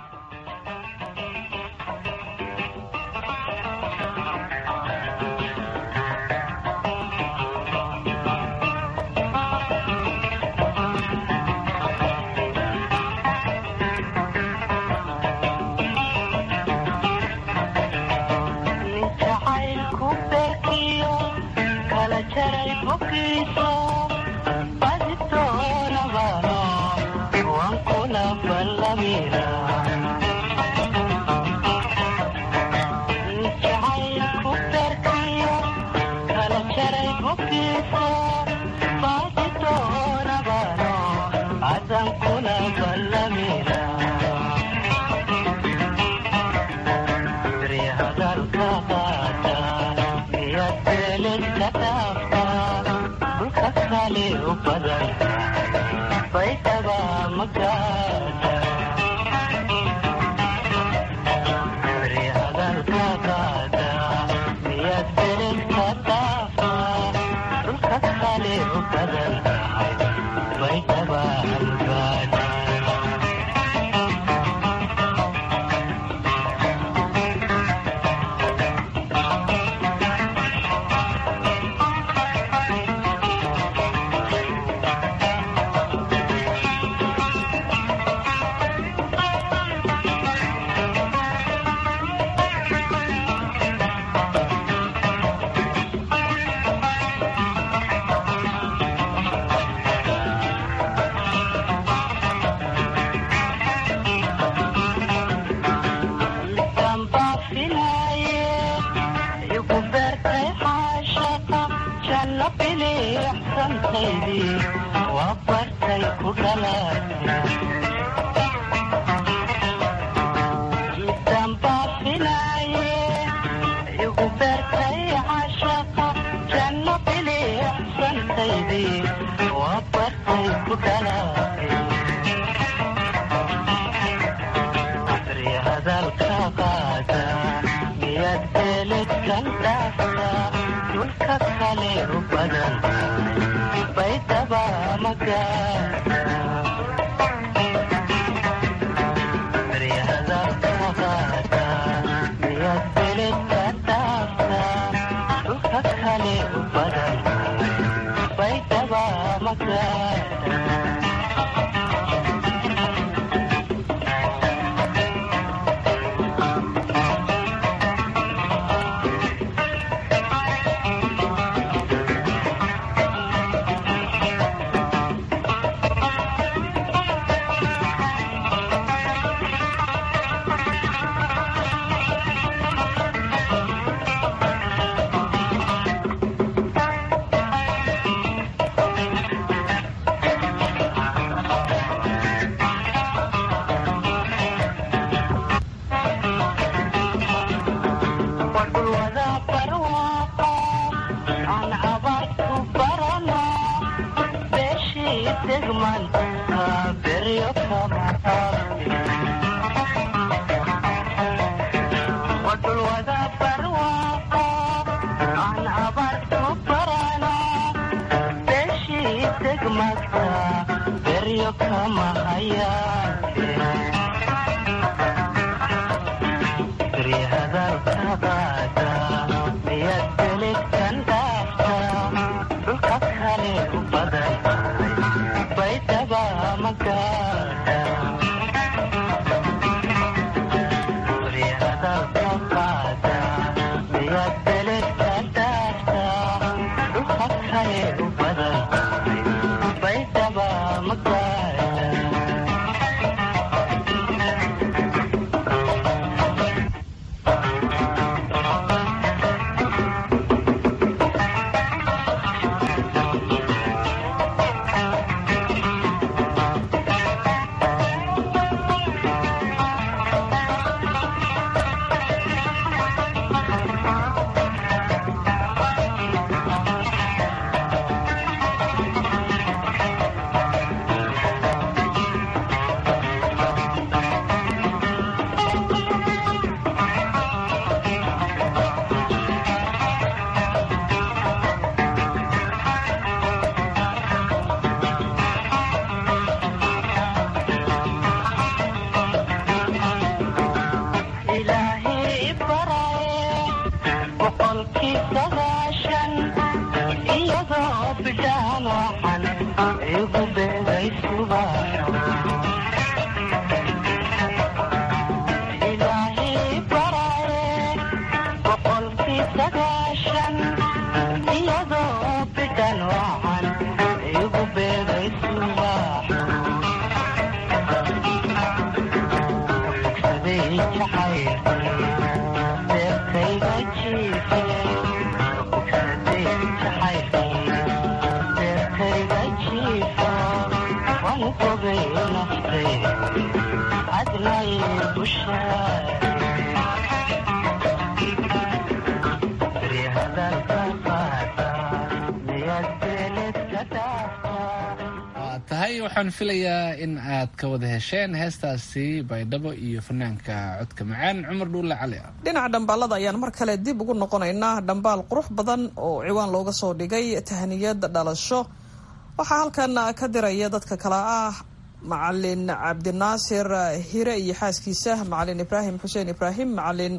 tahay waxaan filayaa in aad ka wada hesheen heestaasi baydhabo iyo fanaanka codka macaan cumar dhuulle cali ah dhinaca dhambaalada ayaan mar kale dib ugu noqonaynaa dhambaal qurux badan oo ciwaan looga soo dhigay tahniyad dhalasho waxaa halkan ka diraya dadka kale ah macalin cabdinaasir hire iyo xaaskiisa macalin ibraahim xuseen ibraahim macalin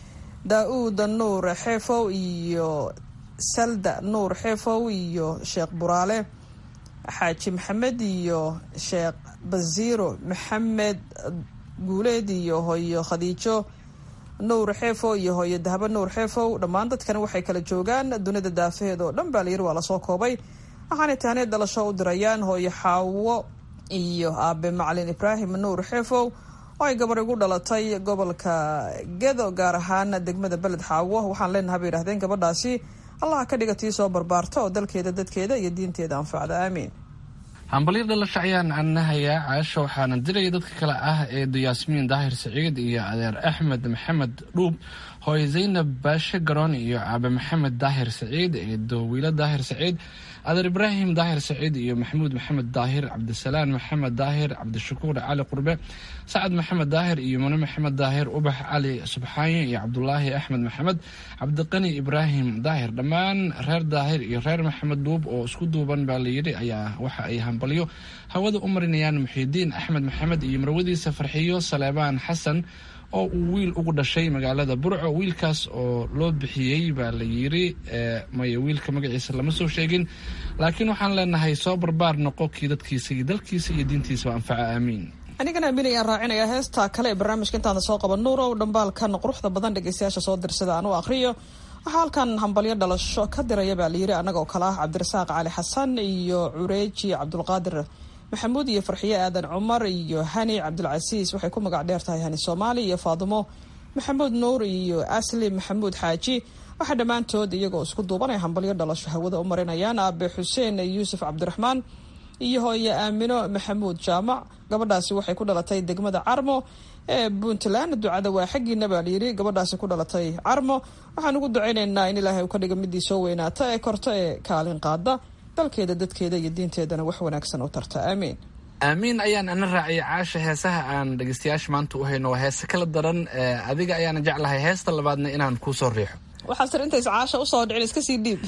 daa-uud nuur xeefow iyo salda nuur xeefow iyo sheekh buraale xaaji maxamed iyo sheekh basiiro maxamed guuleed iyo hooyo khadiijo nuur xeefow iyo hooyo dahabo nuur xeefow dhammaan dadkani waxay kala joogaan dunida daafaheed oo dhan baa layiri waa lasoo koobay waxaanay tahneed dhalasho u dirayaan hooyo xaawo iyo aabe macalin ibraahim nuur xeefow oo ay gabar igu dhalatay gobolka gedo gaar ahaan degmada beled xaawo waxaan leenahay bay yidhahdeen gabadhaasi allaha ka dhiga tii soo barbaarta oo dalkeeda dadkeeda iyo diinteeda anfacda aamiin hambalyo dhalasho ayaan annahayaa caasho waxaana diraya dadka kale ah eedo yaasmiin daahir saciid iyo adeer axmed maxamed dhuub hooye zaynab baashe garoon iyo aabe maxamed daahir saciid eedo wiilo daahir saciid adeer ibraahim daahir saciid iyo maxamuud maxamed daahir cabdisalaan maxamed daahir cabdishakuur cali qurbe sacad maxamed daahir iyo mune maxamed daahir ubax cali subxaanye iyo cabdulaahi axmed maxamed cabdiqani ibraahim daahir dhammaan reer daahir iyo reer maxamed duub oo isku duuban baa layidhi ayaa waxa ay hambalyo hawada u marinayaan muxiidiin axmed maxamed iyo marwadiisa farxiyo saleebaan xasan oo uu wiil ugu dhashay magaalada burco wiilkaas oo loo bixiyey baa la yiri maya wiilka magaciisa lama soo sheegin laakiin waxaan leenahay soo barbaar noqo kii dadkiisa iyo dalkiisa iyo diintiisaba anfaca aamiin anigana aamin ayaan raacinayaa heesta kale ee barnaamijka intaana soo qaban nuurow dhambaalkan quruxda badan dhegeystayaasha soo dirsada aan u aqriyo waxaa halkan hambalyo dhalasho ka diraya baa layiri annaga oo kale ah cabdirasaaq cali xasan iyo cureeji cabdulqaadir maxamuud iyo farxiye aadan cumar iyo hani cabdulcasiis waxay ku magac dheer tahay hani soomaali iyo faadimo maxamuud nuur iyo asli maxamuud xaaji waxaa dhammaantood iyagoo isku duubanay hambalyo dhalasho hawada u marinayaan aabe xuseen yuusuf cabdiraxmaan iyo hooye aamino maxamuud jaamac gabadhaasi waxay ku dhalatay degmada carmo ee puntland ducada waa xaggiina baa layiri gabadhaasi ku dhalatay carmo waxaan ugu ducaynaynaa in ilaahay uu ka dhiga midii soo weynaata ee korto ee kaalin qaada dalkeeda dadkeeda iyo diinteedana wax wanaagsan u tarta aamiin aamiin ayaan ana raaciyay caasha heesaha aan dhegeystayaasha maanta u hayno waa heese kala daran adiga ayaana jeclahay heesta labaadna inaan kuu soo riixo waxaa sir intays caasha usoo dhicin iska sii dhiib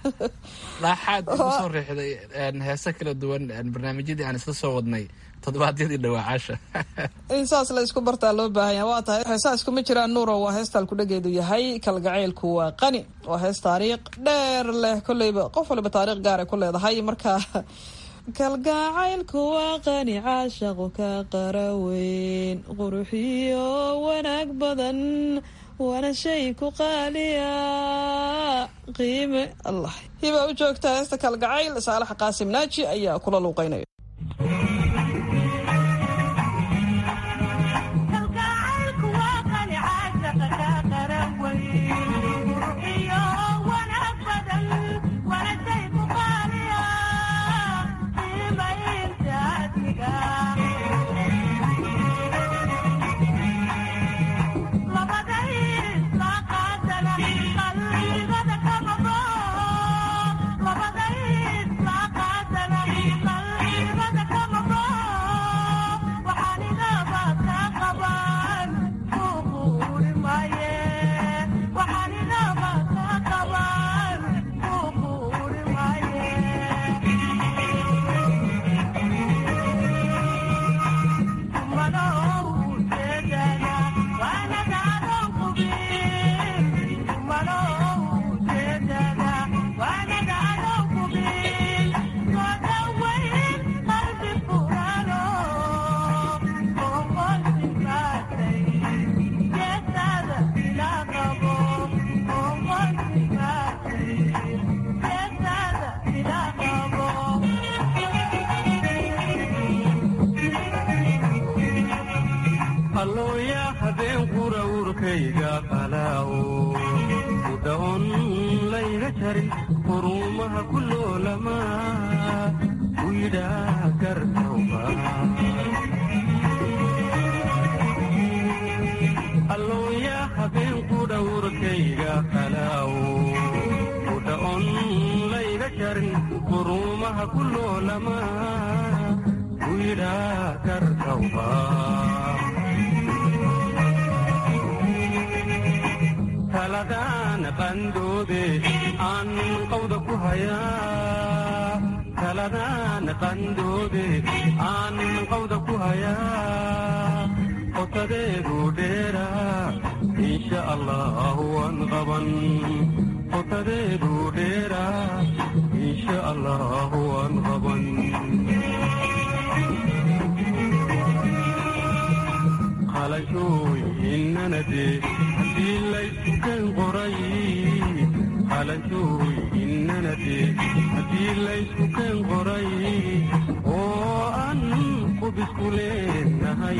dhaaxaad igu soo riixday heese kala duwan barnaamijyadii aan isla soo wadnay toddobaadyadii dhawaacaasha in saas la isku bartaa loo baahanya waa tahay heesaa iskuma jiraan nuuro waa heestaan kudhageedu yahay kalgacaylku waa qani waa hees taariikh dheer leh kolleyba qof waliba taariikh gaara ku leedahay marka kalgacaylku waa qani caashaqu ka qaraweyn quruxiyo wanaag badan waana shay ku qaaliya qiime allah hibaa u joogtaa heesta kalgacayl saalax qaasim naaji ayaa kula luuqeynaya allooya habeen qura urkayga qalaawo udhaon layga jarin quruumaha ku loolamaa u yidhaa gartawba allooya habeen qudha urkayga qalaawo udhaon layga jarin quruumaha ku loolamaa u yidhaa gartawba taladaan qandoode aan qawda ku hayaa taladaan qandoode aan qawda ku hayaa qotadeedu dheera insha allah waan qaban qotadeedu dheera insha allah waan qaban qalashooyinnanade haddii laysukeen qoray qalashooyinnanade haddii laysukeen qoray oo aan qubisku leenahay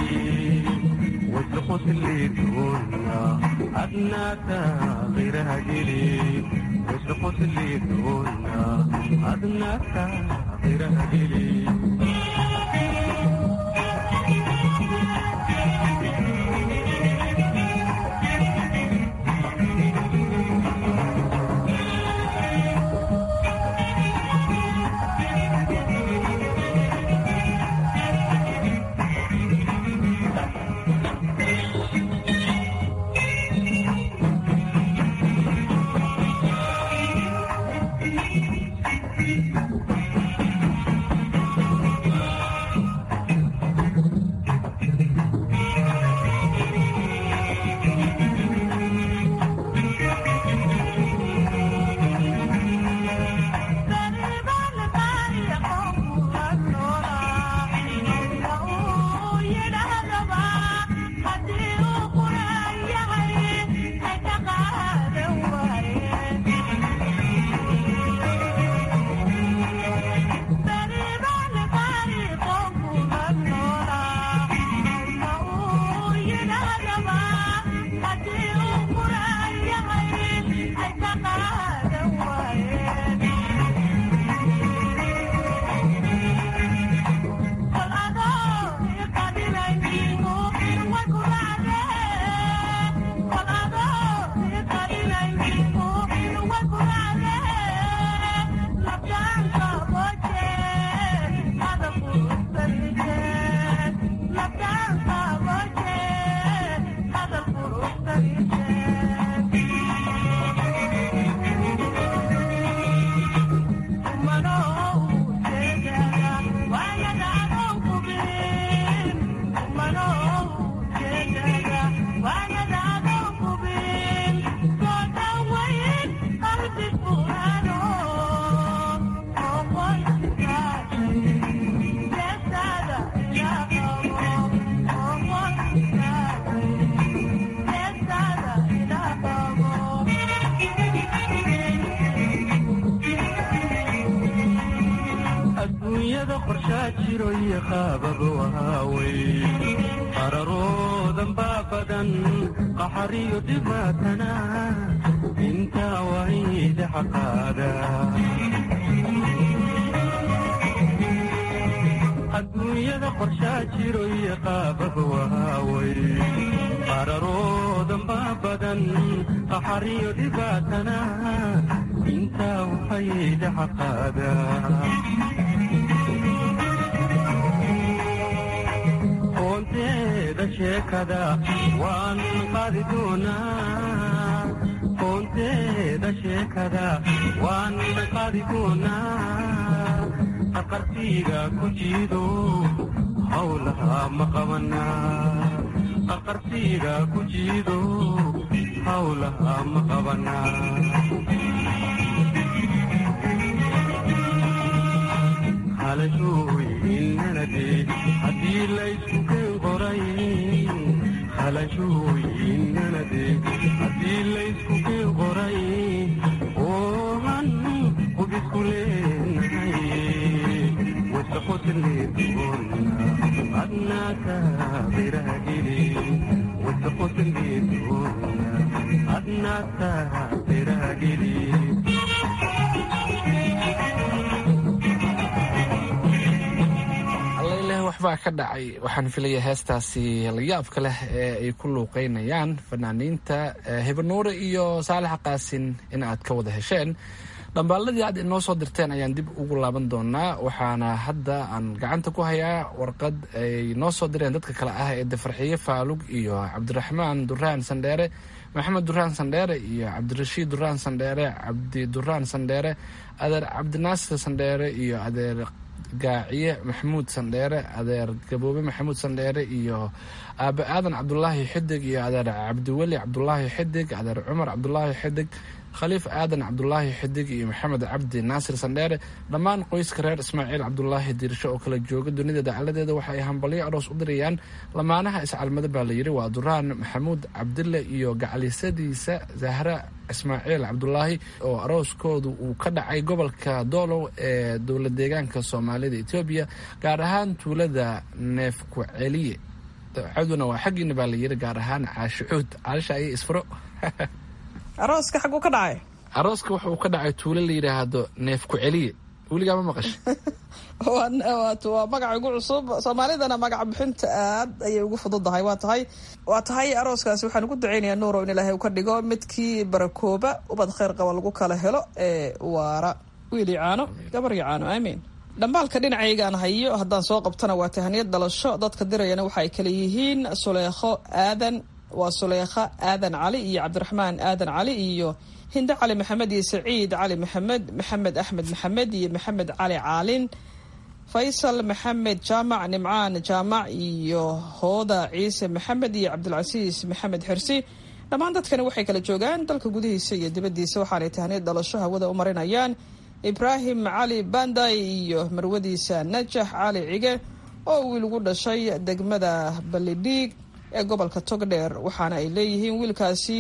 wasqoslidoona adnaata qiraha geli wasqoslidoona adnaata qiraha geli adduunyada qorshaa jiro iyo qaababa waawey qararoodan baa badan qaxariyo dhibaatana intaa wayda xaqaada adduunyada qorshaa jiro iyo qaababa waawey qararoodan baa badan qaxariyo dhibaatana intaa wayda xaqaada qoonteeda sheekada waan qaadi doonaa qoonteeda sheekada waan qaadi doonaa aqartiga ku jiido hawlaha ma qabanaa aqartiga ku jiido hawlaha ma qabanaa halashooy inanade haddii laysku keen qoray halashooy inanade haddii laysku keen qoray oohan qubisku leenahay wasaqotanleedoona adnaaka qirahageli wasaqotanleedoona adnaaka qirahageli allaileh waxbaa ka dhacay waxaan filaya heestaasi layaabka leh ee ay ku luuqeynayaan fanaaniinta hibanuure iyo saalax qaasin in aad ka wada hesheen dhambaaladii aad inoo soo dirteen ayaan dib ugu laaban doonaa waxaana hadda aan gacanta ku hayaa warqad ay noo soo direen dadka kale ah ee dafarxiye faalug iyo cabdiraxmaan duraan sandheere maxamed duraan sandheere iyo cabdirashiid duraan sandheere cabdi duraan sandheere adeer cabdinaasir sandheere iyo adeer gaaciye maxamuud sandheere adeer gaboobe maxamuud sandheere iyo aabe aadan cabdulaahi xidig iyo adeer cabdiweli cabdulaahi xidig adeer cumar cabdulaahi xidig khaliif aadan cabdulaahi xidig iyo maxamed cabdi naasir sandheere dhammaan qoyska reer ismaaciil cabdulaahi diirsho oo kala jooga dunida dacaladeeda waxa ay hambalyo aroos u dirayaan lamaanaha iscalmado baa la yidhi waa duraan maxamuud cabdille iyo gacalisadiisa zahra ismaaciil cabdulaahi oo arooskoodu uu ka dhacay gobolka doolow ee dowla deegaanka soomaalida etoobiya gaar ahaan tuulada neefku celiye caduna waa xaggiina baa la yidhi gaar ahaan caashicuud caalisha ayay isfuro arooska xaguu ka dhacay arooska wuxuu ka dhacay tuulo la yidhaahdo neef ku celiye weligaa ma maqasha waa magaca ugu cusub soomaalidana magaca bixinta aad ayay ugu fududahay waa tahay waa tahay arooskaasi waxaan ugu duceynayaa nuuro in ilaahay uu ka dhigo midkii barakooba ubad kheyr qaba lagu kala helo ee waara wiili caano gabar iyo caano aamiin dhambaalka dhinacaygaan hayo haddaan soo qabtana waa tahaniyad dhalasho dadka dirayana waxa ay kala yihiin suleekho aadan waa suleekha aadan cali iyo cabdiraxmaan aadan cali iyo hinde cali maxamed iyo saciid cali maxamed maxamed axmed maxamed iyo maxamed cali caalin faysal maxamed jaamac nimcaan jaamac iyo hooda ciise maxamed iyo cabdilcasiis maxamed xirsi dhammaan dadkani waxay kala joogaan dalka gudihiisa iyo dibaddiisa waxaanay tahniyad dhalasho hawada u marinayaan ibraahim cali banday iyo marwadiisa najax cali cige oo wiil ugu dhashay degmada balidhiig ee gobolka togdheer waxaana ay leeyihiin wiilkaasi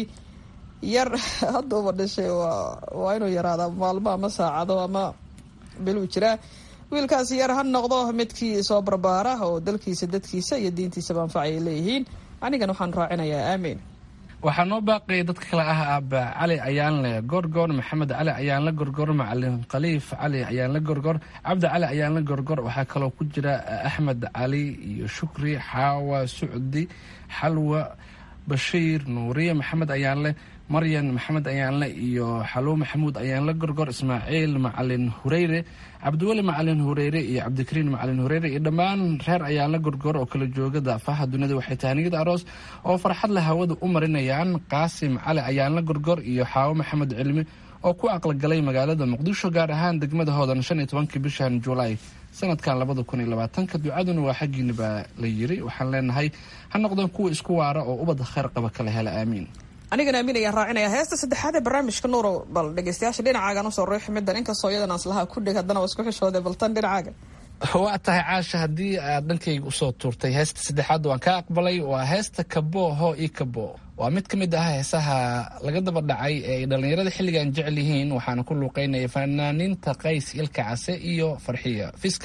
yar hadduuba dhashay waa inuu yaraada maalmo ama saacado ama biluu jiraa wiilkaasi yar ha noqdo midkii soo barbaara oo dalkiisa dadkiisa iyo diintiisaba anfac ay leeyihiin anigan waxaan raacinayaa aamiin waxaa noo baaqaya dadka kale ah aaba cali ayaanle gorgor maxamed cali ayaanle gorgor macalin khaliif cali ayaanle gorgor cabdi cali ayaanle gorgor waxaa kaloo ku jira axmed cali iyo shukri xaawa sucdi xalwa bashiir nuuriye maxamed ayaanle maryan maxamed ayaanle iyo xaluw maxamuud ayaanle gorgor ismaaciil macalin hureyre cabdiweli macalin hureyre iyo cabdikariin macalin hureyre iyo dhammaan reer ayaanle gorgor oo kala jooga daafaha dunida waxay tahaniyada aroos oo farxad la hawada u marinayaan qaasim cali ayaanle gorgor iyo xaawo maxamed cilmi oo ku aqalgalay magaalada muqdisho gaar ahaan degmada hoodan shan iyo tobankii bishan julaay sanadkan labada kun iyo labaatanka ducaduna waa xaggiina baa la yiri waxaan leenahay ha noqdeen kuwa isku waara oo ubadda kheyr qaba kala hela aamiin anigana aamin ayaan raacinaya heesta saddexaad ee barnaamijka nuuro bal dhegeystayaasha dhinacaagan usoo ruuxi middan inkastoo iyadan aanslaha ku dhig haddana waa isku xishooday baltan dhinacaaga waa tahay caasha haddii aad dhankayga usoo tuurtay heesta saddexaad waan ka aqbalay waa heesta kabo ho i kabo waa mid ka mid ah heesaha laga daba dhacay ee ay dhallinyarada xilligan jecel yihiin waxaana ku luuqeynaya fanaaniinta qays ilka case iyo farxiya fiska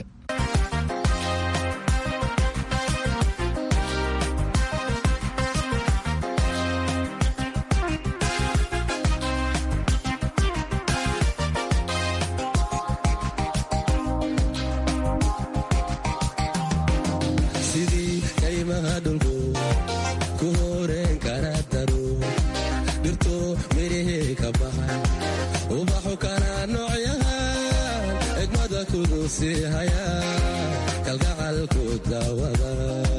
sidii kaymaha dhulku ku horeen kara daro dhirto mirihii ka baxay ubaxu kana noocyahan egmada kudu sii haya kalgacalku daawada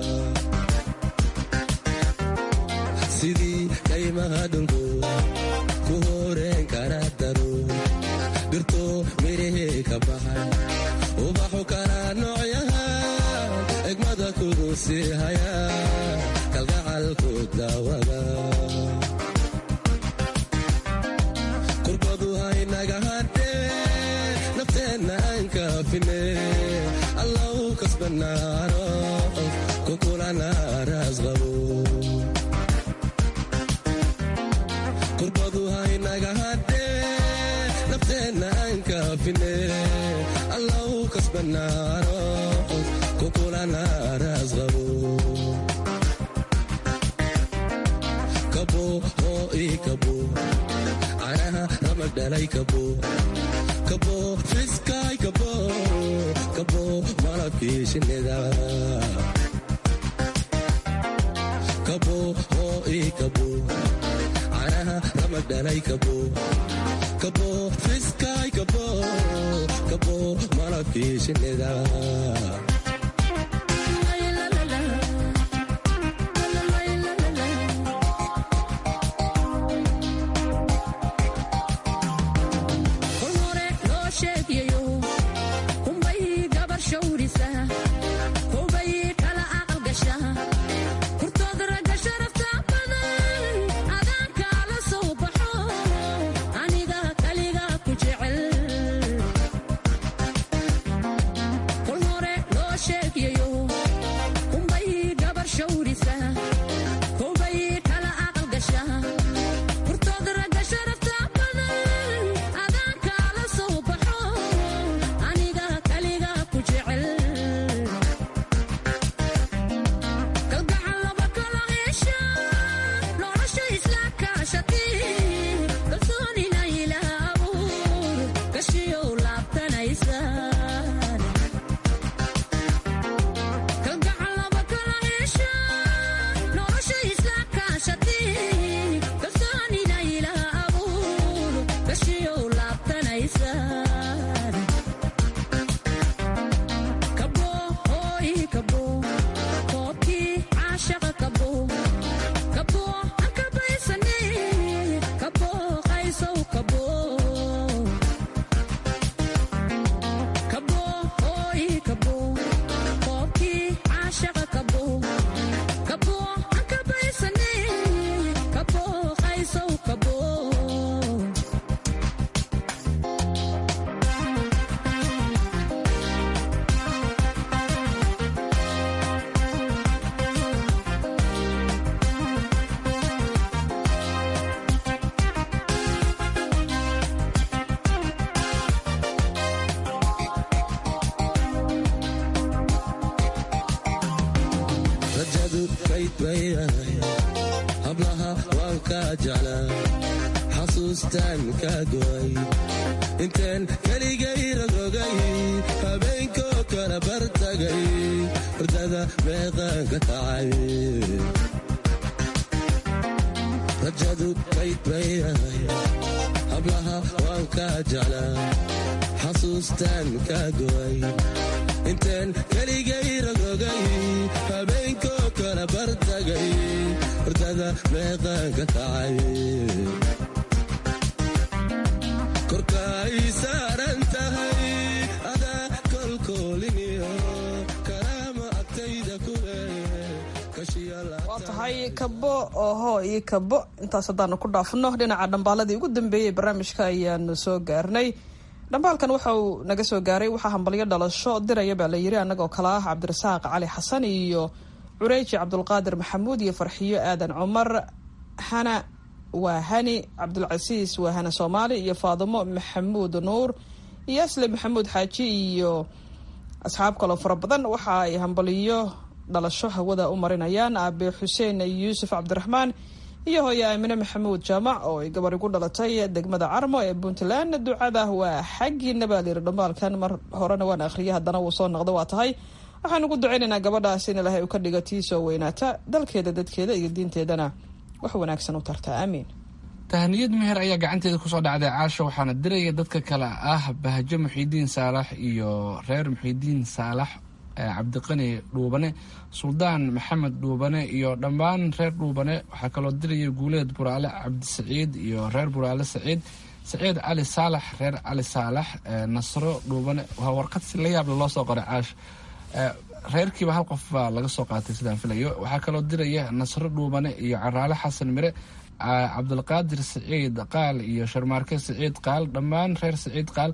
sidii kaymaha dhulku ku horeen kara daro dhirto mirihii ka baxay ubaxu kana noocyahan egmada kudu sii haya kalgacalku daawada kurbadu haynaga hadhee nafteenna aan kaafine allau kasbanaano kukulana raasqabo kurbadu haynaga hadhee nafteenna aan kaafine allau kasbanaano kukulana raasqabo kabo oo ii kabo canaha ramag dhalay kabo kabo fiskaay kabo kabo malabkii shinnida kabo oo ii kabo canaha ramag dhalay kabo kabo fiskaay kabo kabo malabkii shinnida kol hore loo sheegayo kunbay gabar shawrisa kobay kala aqal gasha kurtood ragga sharafta badan adaan kaala soo baxo aniga kaliga ku jecel kol hore loo sheegayo kunbay gabar shawrisa kobay kala aqal gasha kurtood ragga sharafta badan adaan kaala soo baxo aniga kaliga ku jecel kalgacal laba kala hesha nolosha isla kaashati kalsoonina ilaah abuur kashiyow laabtanaysaan kalgacal laba kala hesha nolosha isla kaashati kalsoonina ilaah abuur kashiyow laabtanaysaan kabo hooy kabo koobkii caashaqa kabo kabo aan kabaysane kabo qaysow kabo kabo hooy kabo koobkii caashaqa kabo kabo aan kabaysane kabo qaysow kabo rajadu kayd baydahay hablaha waan kaa jeclaa xasuustaan kaa go'ay intaan keligay ragogay habeenkoo kala bartagay hurdada meeqaan ka kacay rajadu kayd baydahay hablaha waan kaa jeclaa xasuustaan kaa go'ay intaan keligay ragogay habeenkoo kala bartagay hurdada meeqaan ka kacay korka ay saaran tahay adaa kolkooliniyo karaama agtayda ku waa tahay kabo oho iyo kabo intaas haddaanu ku dhaafno dhinaca dhambaaladii ugu dambeeyey barnaamijka ayaanu soo gaarnay dhambaalkan waxa uu naga soo gaaray waxaa hambalyo dhalasho diraya baa la yiri annagoo kale ah cabdirasaaq cali xasan iyo cureeji cabdulqaadir maxamuud iyo farxiyo aadan cumar hana waa hani cabdulcasiis waa hana soomaali iyo faadimo maxamuud nuur iyo asle maxamuud xaaji iyo asxaab kaloo fara badan waxa ay hambaliyo dhalasho hawada u marinayaan aabe xuseen yuusuf cabdiraxmaan iyo hooye aamine maxamuud jaamac oo ay gabar igu dhalatay degmada carmo ee puntland ducada waa xaggiina baa layiri dhambaalkan mar horena waan akhriyay haddana wuu soo noqda waa tahay waxaan ugu ducaynaynaa gabadhaas in ilaahay uu ka dhigo tii soo weynaata dalkeeda dadkeeda iyo diinteedana wax wanaagsan u tarta aamiin tahaniyad meher ayaa gacanteeda kusoo dhacday caasho waxaana diraya dadka kale ah bahjo muxiidiin saalax iyo reer muxiidiin saalax cabdiqani dhuubane suldaan maxamed dhuubane iyo dhammaan reer dhuubane waxaa kaloo diraya guuleed buraale cabdisaciid iyo reer buraale saciid saciid cali saalax reer cali saalax nasro dhuubane waa warqad si la yaable loo soo qoray caash reerkiiba hal qof baa laga soo qaatay sidaan filayo waxaa kaloo diraya nasro dhuubane iyo caraale xasan mire cabdulqaadir saciid qaal iyo sharmaarke saciid qaal dhammaan reer saciid qaal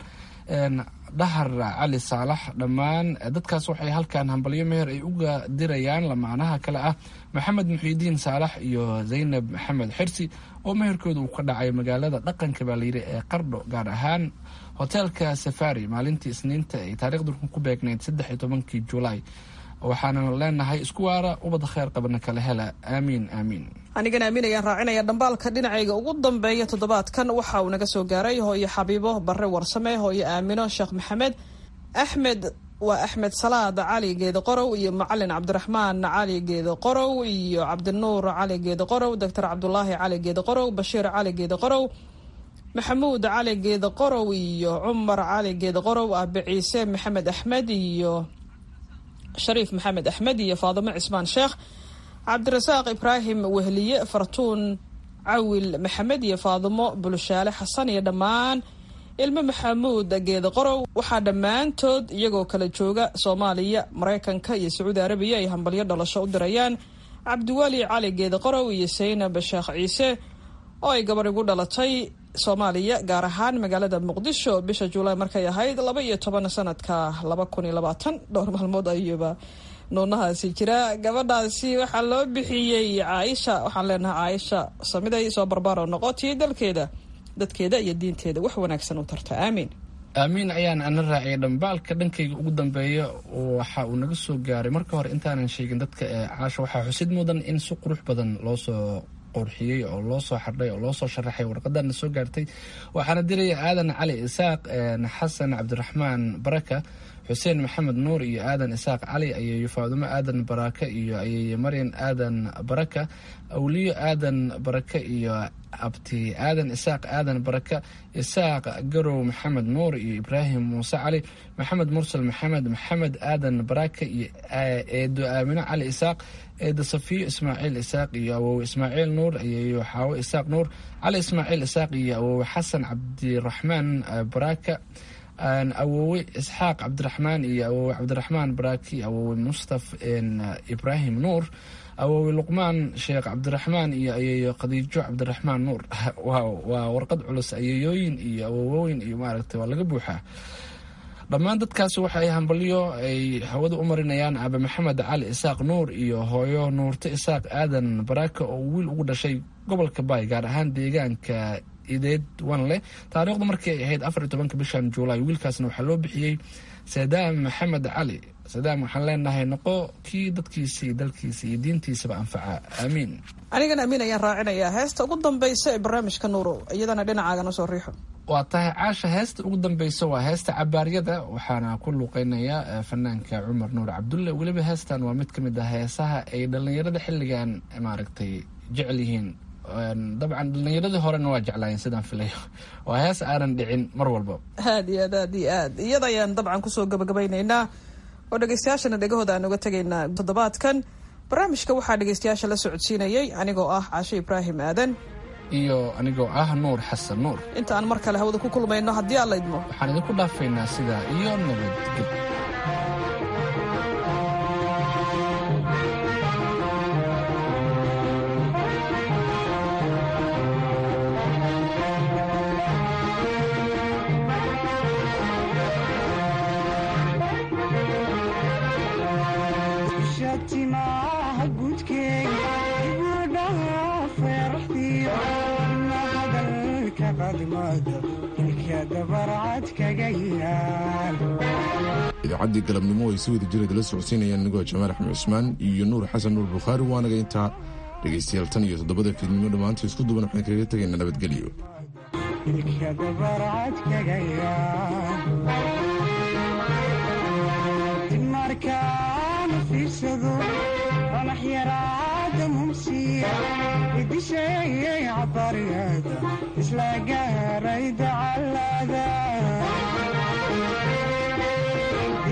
dhahar cali saalax dhammaan dadkaas waxay halkan hambalyo meher ay uga dirayaan lamaanaha kale ah maxamed muxiidiin saalax iyo zaynab maxamed xirsi oo meherkooda uu ka dhacay magaalada dhaqanka baa layidhi ee qardho gaar ahaan hoteelka safari maalintii isniinta ay taariikhdu ku beegnayd saddex iyo tobankii julaay waxaana leenahay isku waara ubad kheer qabana kala hela aamiin aamiin anigana aamin ayaan raacinaya dhambaalka dhinacayga ugu dambeeya toddobaadkan waxa uu naga soo gaaray hooyo xabiibo barre warsame hooyo aamino sheekh maxamed axmed waa axmed salaad cali geeda qorow iyo macalin cabdiraxmaan cali geeda qorow iyo cabdinuur cali geeda qorow doctor cabdulaahi cali geeda qorow bashiir cali geeda qorow maxamuud cali geeda qorow iyo cumar cali geeda qorow aabe ciise maxamed axmed iyo shariif maxamed axmed iyo faadimo cismaan sheekh cabdirasaaq ibraahim wehliye fartuun cawil maxamed iyo faadimo bulushaale xasan iyo dhammaan ilmo maxamuud geeda qorow waxaa dhammaantood iyagoo kala jooga soomaaliya maraykanka iyo sacuudi arabiya ay hambalyo dhalasho u dirayaan cabdiweli cali geeda qorow iyo saynab sheekh ciise oo ay gabar igu dhalatay soomaaliya gaar ahaan magaalada muqdisho bisha juulaay markay ahayd laba iyo toban sanadka laba kun iyo labaatan dhowr maalmood ayuuba nuunahaasi jira gabadhaasi waxaa loo bixiyey caaisha waxaan leenahay caaisha samiday soo barbaaro noqotii dalkeeda dadkeeda iyo diinteeda wax wanaagsan u tarta aamiin aamiin ayaan ana raaciyay dhambaalka dhankayga ugu dambeeya waxa uu naga soo gaaray marka hore intaanan sheegin dadka ee caasha waxaa xusid mudan in si qurux badan loo soo qorxiyey oo loo soo xardhay oo loo soo sharaxay warqadana soo gaartay waxaana diraya aadan cali isaaq xasan cabdiraxmaan baraka xuseen maxamed nuur iyo aadan isaaq cali ayeeyo faadumo aadan baraka iyo ayeeye maryan aadan baraka awliyo aadan baraka iyo abti aadan isaaq aadan baraka isaaq garow maxamed nuur iyo ibraahim muuse cali maxamed mursal maxamed maxamed aadan baraka iyo eedo aamino cali isaaq eedo safiyo ismaaciil isaaq iyo awowe ismaaciil nuur ayeeyo xaawo isaaq nuur cali ismaaciil isaaq iyo awowe xasan cabdiraxmaan baraka awowe isxaaq cabdiraxmaan iyo awowe cabdiraxmaan baraki awowe mustaf ibraahim nuur awowe luqmaan sheekh cabdiraxmaan iyo ayeeyo khadiijo cabdiraxmaan nuur waa warqad culus ayeeyooyin iyo awowooyin iyo maaragtay waa laga buuxaa dhammaan dadkaasi waxa ay hambalyo ay hawada u marinayaan aabe maxamed cali isaaq nuur iyo hooyo nuurto isaaq aadan baraka oo wiil ugu dhashay gobolka baay gaar ahaan deegaanka ideed wan leh taariikhdu markii ay ahayd afar iyo tobanka bishan juulaay wiilkaasna waxaa loo bixiyey sadaam maxamed cali sadaam waxaan leenahay noqo kii dadkiisa iyo dalkiisa iyo diintiisaba anfaca aamiin anigana amiin ayaan raacinayaa heesta ugu dambaysa ee barnaamijka nuuro iyadana dhinacaaga soo riixo waa tahay caasha heesta ugu dambeysa waa heesta cabaaryada waxaana ku luuqeynaya fanaanka cumar nuur cabdulle weliba heestan waa mid ka mid ah heesaha ay dhallinyarada xilligan maaragtay jecel yihiin dabcan dhallinyaradii horena waa jeclaayeen sidaan filayo waa hees aanan dhicin mar walba aad iyo aad aad iyo aad iyada ayaan dabcan kusoo gabagabaynaynaa oo dhegeystayaashana dhegahooda aan uga tegaynaa toddobaadkan barnaamijka waxaa dhegeystayaasha la socodsiinayay anigoo ah caashe ibraahim aadan iyo anigoo ah nuur xasan nuur inta aan mar kale hawada ku kulmayno haddii aan la idmo waxaan idinku dhaafaynaa sidaa iyo nabadgeb shatimaha gudkeega ibudhaha feeraxdi timaado ilka dabarcad kaga yaal idaacaddii galabnimo ay si wada jireed la socodsiinayaan anigoo jamaal axmed cusmaan iyo nuur xasan nuur bukhaari waanaga intaa dhegaystayaal tan iyo toddobada fiidnimo dhammaanta isku duban waxaan kaga tegaynaa nabadgelyo ilka dabarcad kaga yaal dib markaana fiirsado qanax yaraada mumsiya idisheeyay cabariyada isla gaaray dacalada